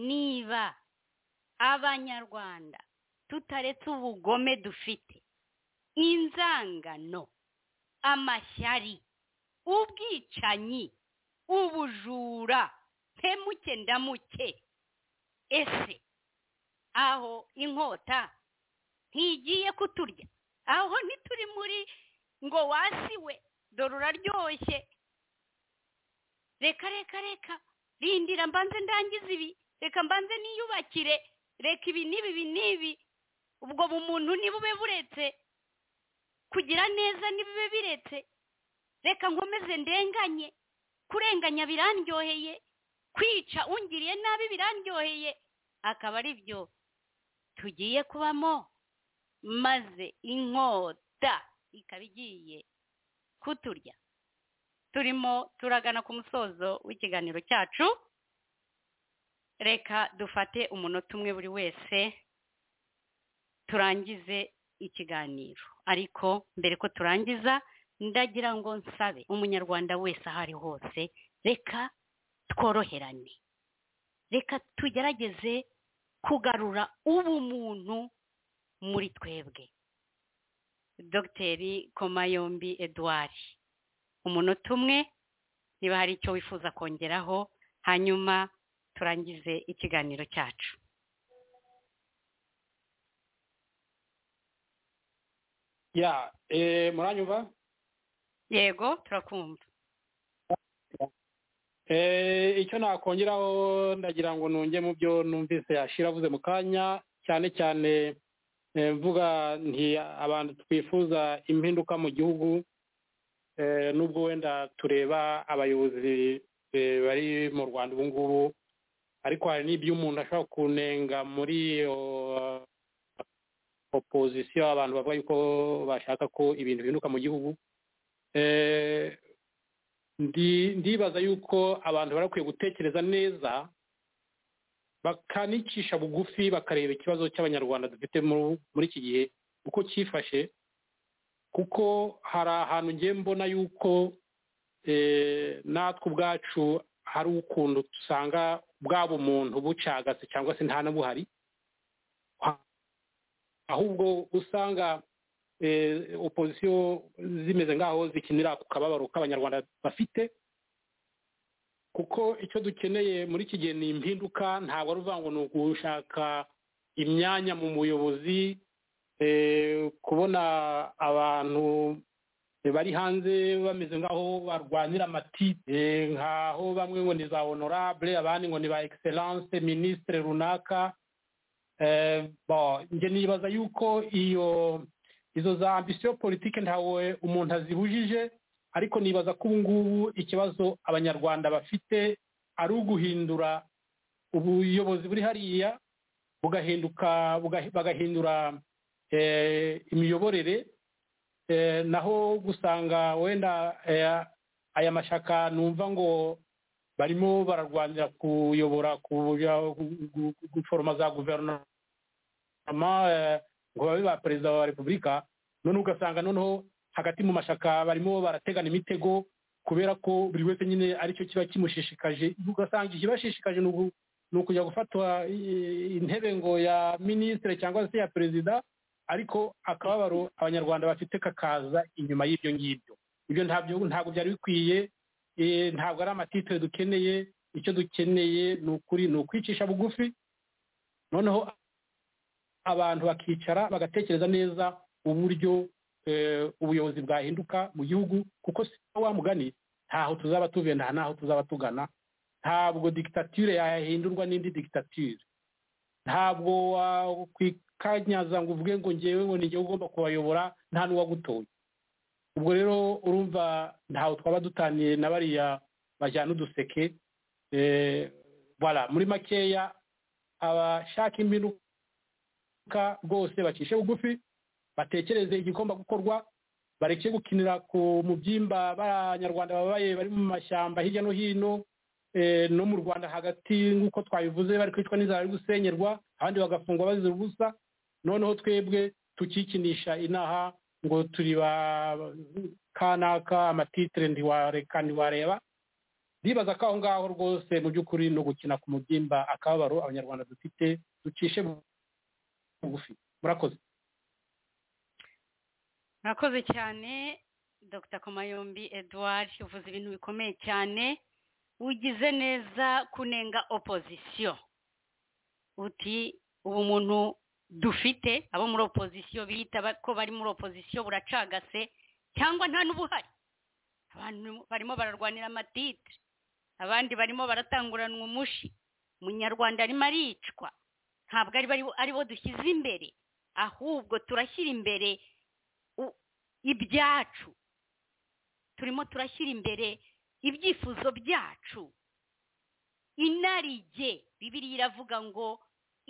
C: niba abanyarwanda tutaretse ubugome dufite inzangano amashyari ubwicanyi ubujura mpemuke ndamuke ese aho inkota ntigiye kuturya aho ntituri muri ngo wasiwe dore uraryoshye reka reka reka rindira mbanze ndangize ibi reka mbanze niyubakire reka ibi n'ibi ibi n'ibi ubwo bumuntu ntibube buretse kugira neza ntibibe biretse reka nkomeze ndenganye kurenganya birandyoheye kwica ungiriye nabi birandyoheye akaba ari byo tugiye kubamo maze inkota ikaba igiye kuturya turimo turagana ku musozo w'ikiganiro cyacu reka dufate umunota umwe buri wese turangize ikiganiro ariko mbere ko turangiza ndagira ngo nsabe umunyarwanda wese aho ari hose reka tworoherane reka tugerageze kugarura ubumuntu muri twebwe dogiteri komayombi eduard umunota umwe niba hari icyo wifuza kongeraho hanyuma turangize ikiganiro cyacu
D: ya eh, muranyumva
C: yego turakumva
D: eh, icyo nakongeraho ndagira ngo ntunge mu byo numvise yashira avuze mu kanya cyane cyane eh, mvuga nti abantu twifuza impinduka mu gihugu eh, nubwo wenda tureba abayobozi eh, bari mu rwanda ubu ngubu ariko hari n'ibyo umuntu ashobora kunenga muri iyo opozisiyo abantu bavuga yuko bashaka ko ibintu bihinduka mu gihugu ndibaza yuko abantu barakwiye gutekereza neza bakanicisha bugufi bakareba ikibazo cy'abanyarwanda dufite muri iki gihe uko cyifashe kuko hari ahantu ngiye mbona yuko natwe ubwacu hari ukuntu dusanga bwaba umuntu bucagase cyangwa se nta n'ubuhari ahubwo usanga opozisiyo zimeze nk'aho zikinira ku kababaro k'abanyarwanda bafite kuko icyo dukeneye muri iki gihe ni impinduka ntabwo ari uvuga ngo ni ugushaka imyanya mu buyobozi kubona abantu bari hanze bameze nk'aho barwanira amatite nk'aho bamwe ngo ni za honorable abandi ngo ni ba egiseranse minisitiri runaka njye nibaza yuko iyo izo za ambisiyo politiki ntawe umuntu azibujije ariko nibaza ko ubu ngubu ikibazo abanyarwanda bafite ari uguhindura ubuyobozi buri hariya bugahinduka bagahindura imiyoborere naho gusanga wenda aya mashyaka numva ngo barimo bararwanira kuyobora guforoma za guverinoma ngo babe ba perezida wa repubulika noneho ugasanga noneho hagati mu mashyaka barimo barategana imitego kubera ko buri wese nyine aricyo kiba kimushishikaje ugasanga ikibashishikaje ni ukujya gufatwa intebe ngo ya minisitiri cyangwa se ya perezida ariko akababaro abanyarwanda bafite kakaza inyuma y'ibyo ngibyo ibyo ntabwo byari bikwiye ntabwo ari amatitire dukeneye icyo dukeneye ni ukuri ni ukwicisha bugufi noneho abantu bakicara bagatekereza neza uburyo ubuyobozi bwahinduka mu gihugu kuko si wa mugani ntaho tuzaba tugenda ntaho tuzaba tugana ntabwo digitatire yahindurwa n'indi digitatire ntabwo wakwikanyaza ngo uvuge ngo ngewe ngo ni ngewe ugomba kubayobora nta n'uwagutoye ubwo rero urumva ntaho twaba dutaniye na bariya bajyana uduseke bara muri makeya abashaka imbinuka rwose bacishe bugufi batekereze igikoma gukorwa bareke gukinira ku mu byimba b'abanyarwanda babaye bari mu mashyamba hirya no hino no mu rwanda hagati nk'uko twabivuze bari kwicwa n'inzara bari gusenyerwa abandi bagafungwa bazira ubusa noneho twebwe tukikinisha inaha ngo turi ba kanaka amatitire ntiwareka ntiwareba ndibaza ko aho ngaho rwose mu by'ukuri ni ugukina ku mubyimba akababaro abanyarwanda dufite ducishe bugufi murakoze
C: murakoze cyane dr komayombi edouard uvuze ibintu bikomeye cyane ugize neza kunenga opozisiyo uti ubu muntu dufite abo muri opozisiyo bita ba- ko bari muri opozisiyo buracagase cyangwa nta n'ubuhari abantu barimo bararwanira amatitire abandi barimo baratanguranwa umushi umunyarwanda arimo aricwa ntabwo ari bo- ari bo dushyize imbere ahubwo turashyira imbere u- ibyacu turimo turashyira imbere ibyifuzo byacu inarijye bibiriya iravuga ngo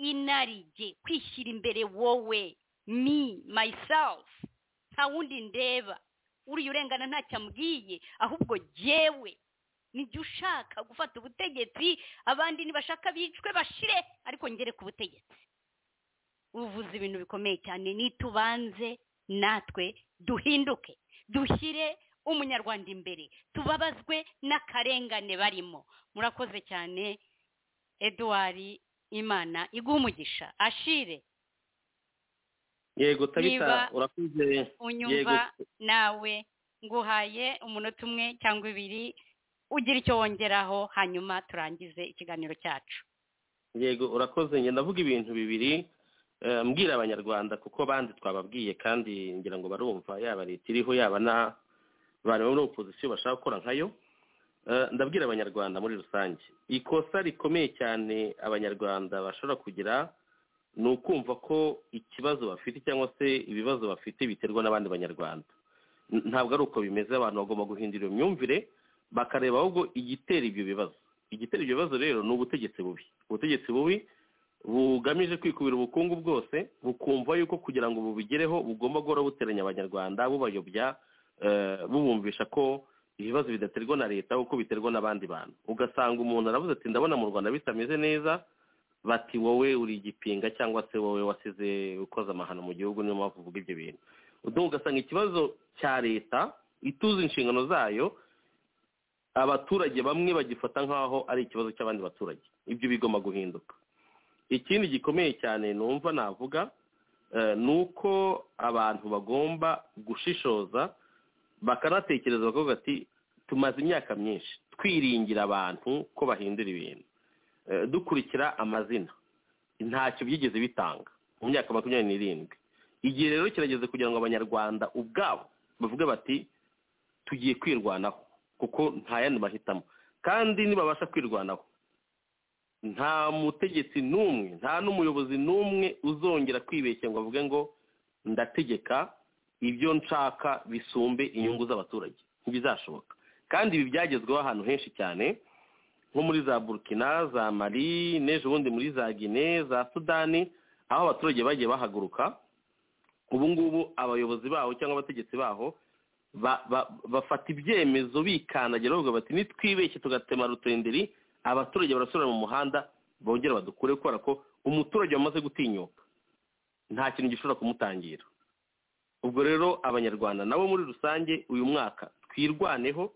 C: inarijye kwishyira imbere wowe me myself nta wundi ndeba uriya urengana ntacyo amubwiye ahubwo jyewe nijye ushaka gufata ubutegetsi abandi nibashaka bicwe bashire ariko ngere ku butegetsi uvuze ibintu bikomeye cyane nitubanze natwe duhinduke dushyire umunyarwanda imbere tubabazwe n'akarengane barimo murakoze cyane eduard imana iguha umugisha ashire
E: yego tabita
C: Niba
E: urakoze
C: unyumva nawe nguhaye umunota umwe cyangwa ibiri ugira icyo wongeraho hanyuma turangize ikiganiro cyacu
E: yego urakoze njye ndavuga ibintu bibiri eh, mbwira abanyarwanda kuko abandi twababwiye kandi ngira ngo barumva yaba leta iriho yaba na abantu bo muri opozisiyo bashaka gukora nkayo Eh, ndabwira abanyarwanda muri rusange ikosa rikomeye cyane abanyarwanda bashobora kugira ni ukumva ko ikibazo bafite cyangwa se ibibazo bafite biterwa n'abandi banyarwanda N- ntabwo ari uko bimeze abantu bagomba guhindura iyo myumvire bakareba ahubwo igitera ibyo bibazo igitera ibyo bibazo rero ni ubutegetsi bubi ubutegetsi bubi bugamije kwikubira ubukungu bwose bukumva yuko kugira ngo bubigereho bugomba guhora buteranya abanyarwanda bubayobya eh, bubumvisha ko ibibazo bidaterwa na leta kuko biterwa n'abandi bantu ugasanga umuntu aravuze ati ndabona mu rwanda bitameze neza bati wowe uri igipinga cyangwa se wowe wasize ukoze amahano mu gihugu niyo mpamvu uvuga ibyo bintu uduha ugasanga ikibazo cya leta ituze inshingano zayo abaturage bamwe bagifata nk'aho ari ikibazo cy'abandi baturage ibyo bigomba guhinduka ikindi gikomeye cyane numva navuga eh, ni uko abantu bagomba gushishoza bakanatekereza bakavuga ati tumaze imyaka myinshi twiringira abantu ko bahindura ibintu Eh, dukurikira amazina ntacyo byigeze bitanga mu myaka makumyabiri n'irindwi igihe rero kirageze kugira ngo abanyarwanda ubwabo bavuge bati tugiye kwirwanaho kuko nta yandi mahitamo kandi nibabasha kwirwanaho nta mutegetsi n'umwe nta n'umuyobozi n'umwe uzongera kwibeshya ngo avuge ngo ndategeka ibyo nshaka bisumbe inyungu z'abaturage ntibizashoboka kandi ibi byagezweho ahantu henshi cyane nko muri za burkina za mali n'ejo bundi muri za gine za sudani aho abaturage bagiye bahaguruka ubu ngubu abayobozi baho cyangwa abategetsi baho ba- ba- bafata ibyemezo bikandagira bavuga bati nitwibeshye tugatema rutenderi abaturage barasubira mu muhanda bongera badukure kubera ko umuturage wamaze gutinyuka nta kintu gishobora kumutangira ubwo rero abanyarwanda nabo muri rusange uyu mwaka twirwaneho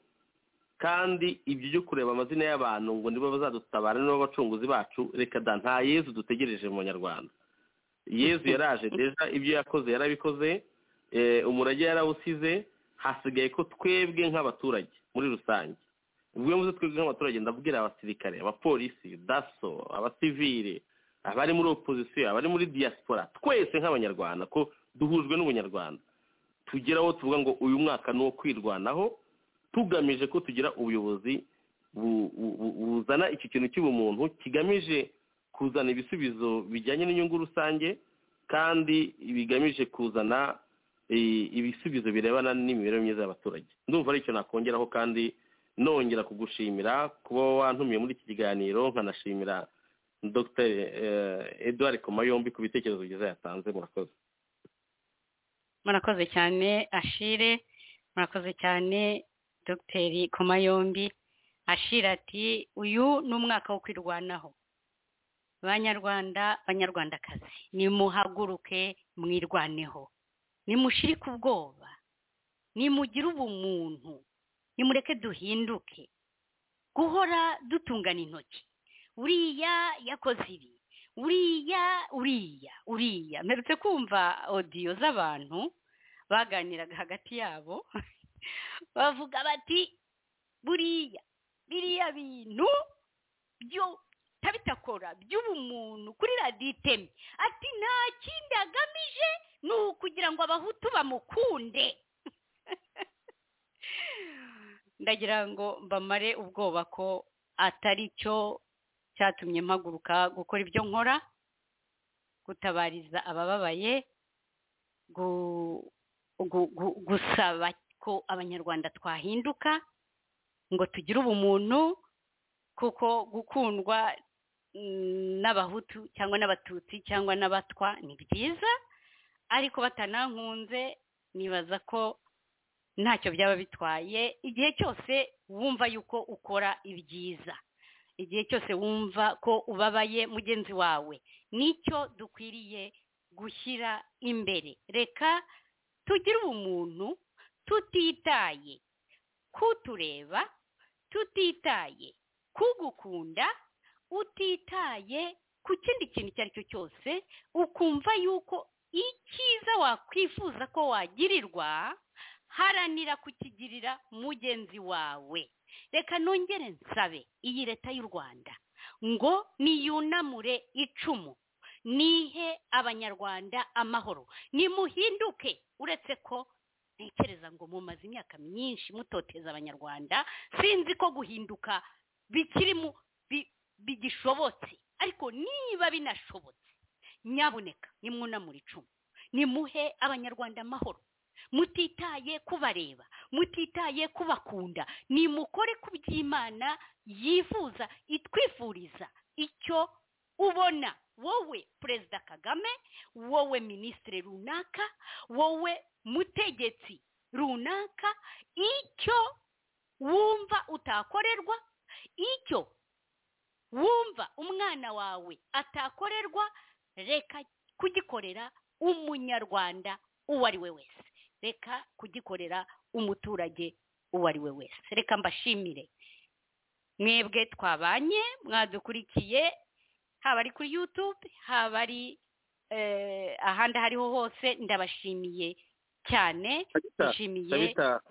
E: kandi ibyo byo kureba amazina y'abantu ngo nibo bazadutabara nibo bacunguzi bacu reka da nta yezu dutegereje mu banyarwanda yezu yaraje deja ibyo yakoze yarabikoze eh, umurage yarawusize hasigaye ko twebwe nk'abaturage muri rusange ubwo mvuze twebwe nk'abaturage ndabwira abasirikare abapolisi daso abasivire abari muri opozisiyo abari muri diaspora twese nk'abanyarwanda ko duhujwe n'ubunyarwanda tugera aho tuvuga ngo uyu mwaka ni uwo kwirwanaho tugamije ko tugira ubuyobozi bu- bu- bu- buzana iki kintu cy'ubumuntu kigamije kuzana ibisubizo bijyanye n'inyungu rusange kandi bigamije kuzana eh, ibisubizo birebana n'imibereho myiza y'abaturage ndumva ari icyo nakongeraho kandi nongera kugushimira kuba wantumiye muri iki kiganiro nkanashimira dr edouard komayombi ku bitekerezo byiza yatanze murakoze
C: murakoze cyane ashire murakoze cyane dogiteri komayombi ashira ati uyu ni umwaka wo kwirwanaho banyarwanda banyarwandakazi nimuhaguruke mwirwaneho nimushirike ubwoba nimugire ubumuntu nimureke duhinduke guhora dutungana intoki uriya yakoze ibi uriya uriya uriya mperutse kumva odiyo z'abantu baganiraga hagati yabo bavuga bati buriya biriya bintu byo tabitakora by'ubumuntu kuri radiyo itemye ati nta kindi agamije ni ukugira ngo abahutu bamukunde ndagira ngo mbamare ubwoba ko atari cyo cyatumye mpaguruka gukora ibyo nkora gutabariza abababaye gu- gu- gu- gusaba ko abanyarwanda twahinduka ngo tugire ubumuntu kuko gukundwa mm, n'abahutu cyangwa n'abatutsi cyangwa n'abatwa ni byiza ariko batanankunze nibaza ko ntacyo byaba bitwaye igihe cyose wumva yuko ukora ibyiza igihe cyose wumva ko ubabaye mugenzi wawe nicyo dukwiriye gushyira imbere reka tugire ubumuntu tutitaye kutureba tutitaye kugukunda utitaye ku kindi kintu icyo ari cyo cyose ukumva yuko icyiza wakwifuza ko wagirirwa haranira kukigirira mugenzi wawe reka nongere nsabe iyi leta y'u rwanda ngo niyunamure icumu nihe abanyarwanda amahoro nimuhinduke uretse ko ntekereza ngo mumaze imyaka myinshi mutoteza abanyarwanda sinzi ko guhinduka bikirimo bigishobotse ariko niba binashobotse nyabuneka nimwunamure icumu nimuhe abanyarwanda amahoro mutitaye kubareba mutitaye kubakunda nimukore ku by'imana yifuza itwifuriza icyo ubona wowe perezida kagame wowe minisitiri runaka wowe mutegetsi runaka icyo wumva utakorerwa icyo wumva umwana wawe atakorerwa reka kugikorera umunyarwanda uwo ari we wese reka kugikorera umuturage uwo ari we wese reka mbashimire mwebwe twabanye mwadukurikiye haba ari kuri yutube haba ari eh, ahandi aho ariho hose ndabashimiye cyane
E: tabita
C: nshimiye
E: tabita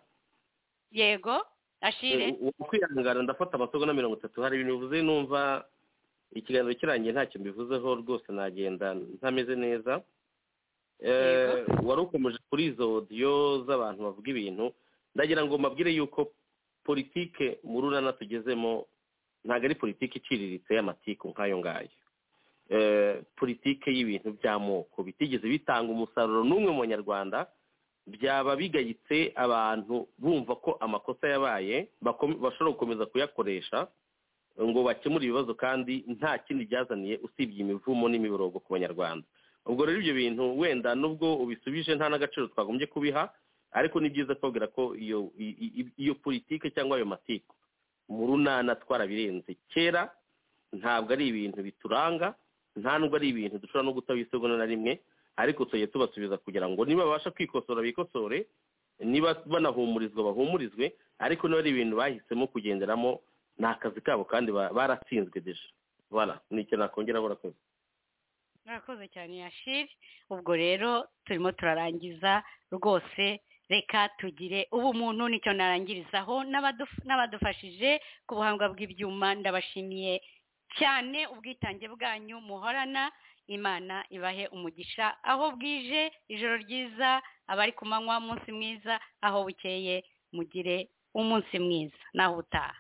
C: yego ashire
E: ubu kwihangana ndafata amasogo na mirongo itatu hari ibintu bivuze numva ikiganiro kirangiye ntacyo mbivuzeho rwose nagenda ntameze neza Eh, wari ukomeje kuri izo odiyo z'abantu bavuga ibintu ndagira ngo mbabwire yuko politike mu rurana tugezemo ntabwo ari politiki iciriritse y'amatiku nk'ayo ngayo Eh, politike y'ibintu by'amoko bitigeze bitanga umusaruro n'umwe mu banyarwanda byaba bigayitse abantu bumva ko amakosa yabaye bakom- bashobora gukomeza kuyakoresha ngo bakemure ibibazo kandi nta kindi byazaniye usibye imivumo n'imiborogo ku banyarwanda ubwo rero ibyo bintu wenda nubwo ubisubije nta n'agaciro twagombye kubiha ariko ni byiza kubabwira ko iyo i- i- iyo politike cyangwa ayo matiku mu runana twarabirenze kera ntabwo ari ibintu bituranga nta nubwo ari ibintu dushobora no gutabisigana na rimwe ariko tujye tubasubiza kugira ngo niba babasha kwikosora bikosore niba banahumurizwa bahumurizwe ariko niba ari ibintu bahisemo kugenderamo ni akazi kabo kandi ba- baratsinzwe deje voilà ni icyo nakongeraho urakoze
C: mwakoze cyane yashiri ubwo rero turimo turarangiza rwose reka tugire ubumuntu nicyo narangirizaho n'abaduf- n'abadufashije ku buhanga bw'ibyuma ndabashimiye cyane ubwitange bwanyu muhorana imana ibahe umugisha aho bwije ijoro ryiza abari ku manywa umunsi mwiza aho bukeye mugire umunsi mwiza naho utaha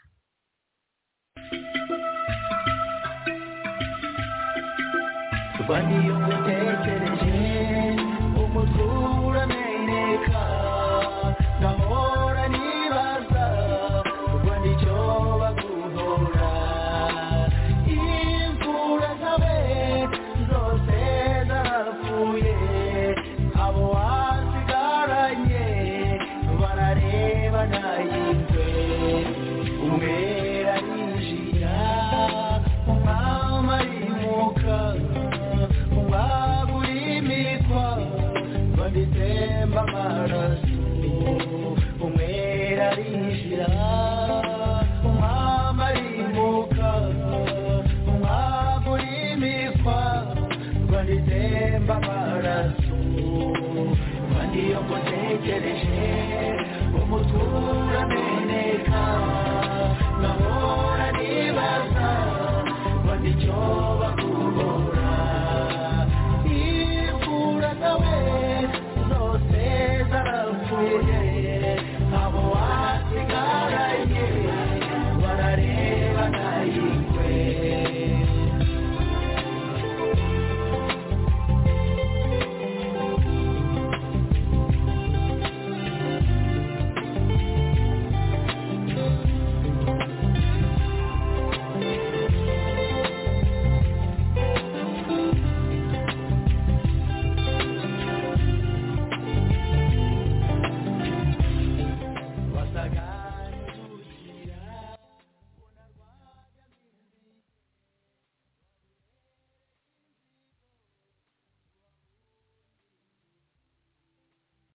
B: Bari ugutekereje umutwe urameneka Ndahora nibaza ubwo nicyo baguhora Imvura zawe zose zarapfuye Abo wasigaranye barareba nayitwe Umwe arinjira umwami arimuka umwagurimikwa babitemba amaraso umwera arinjira umwami arimuka umwagurimikwa babitemba amaraso kandi iyo kote ntegereje umutura meneka nkahora nibaza ngo nicyo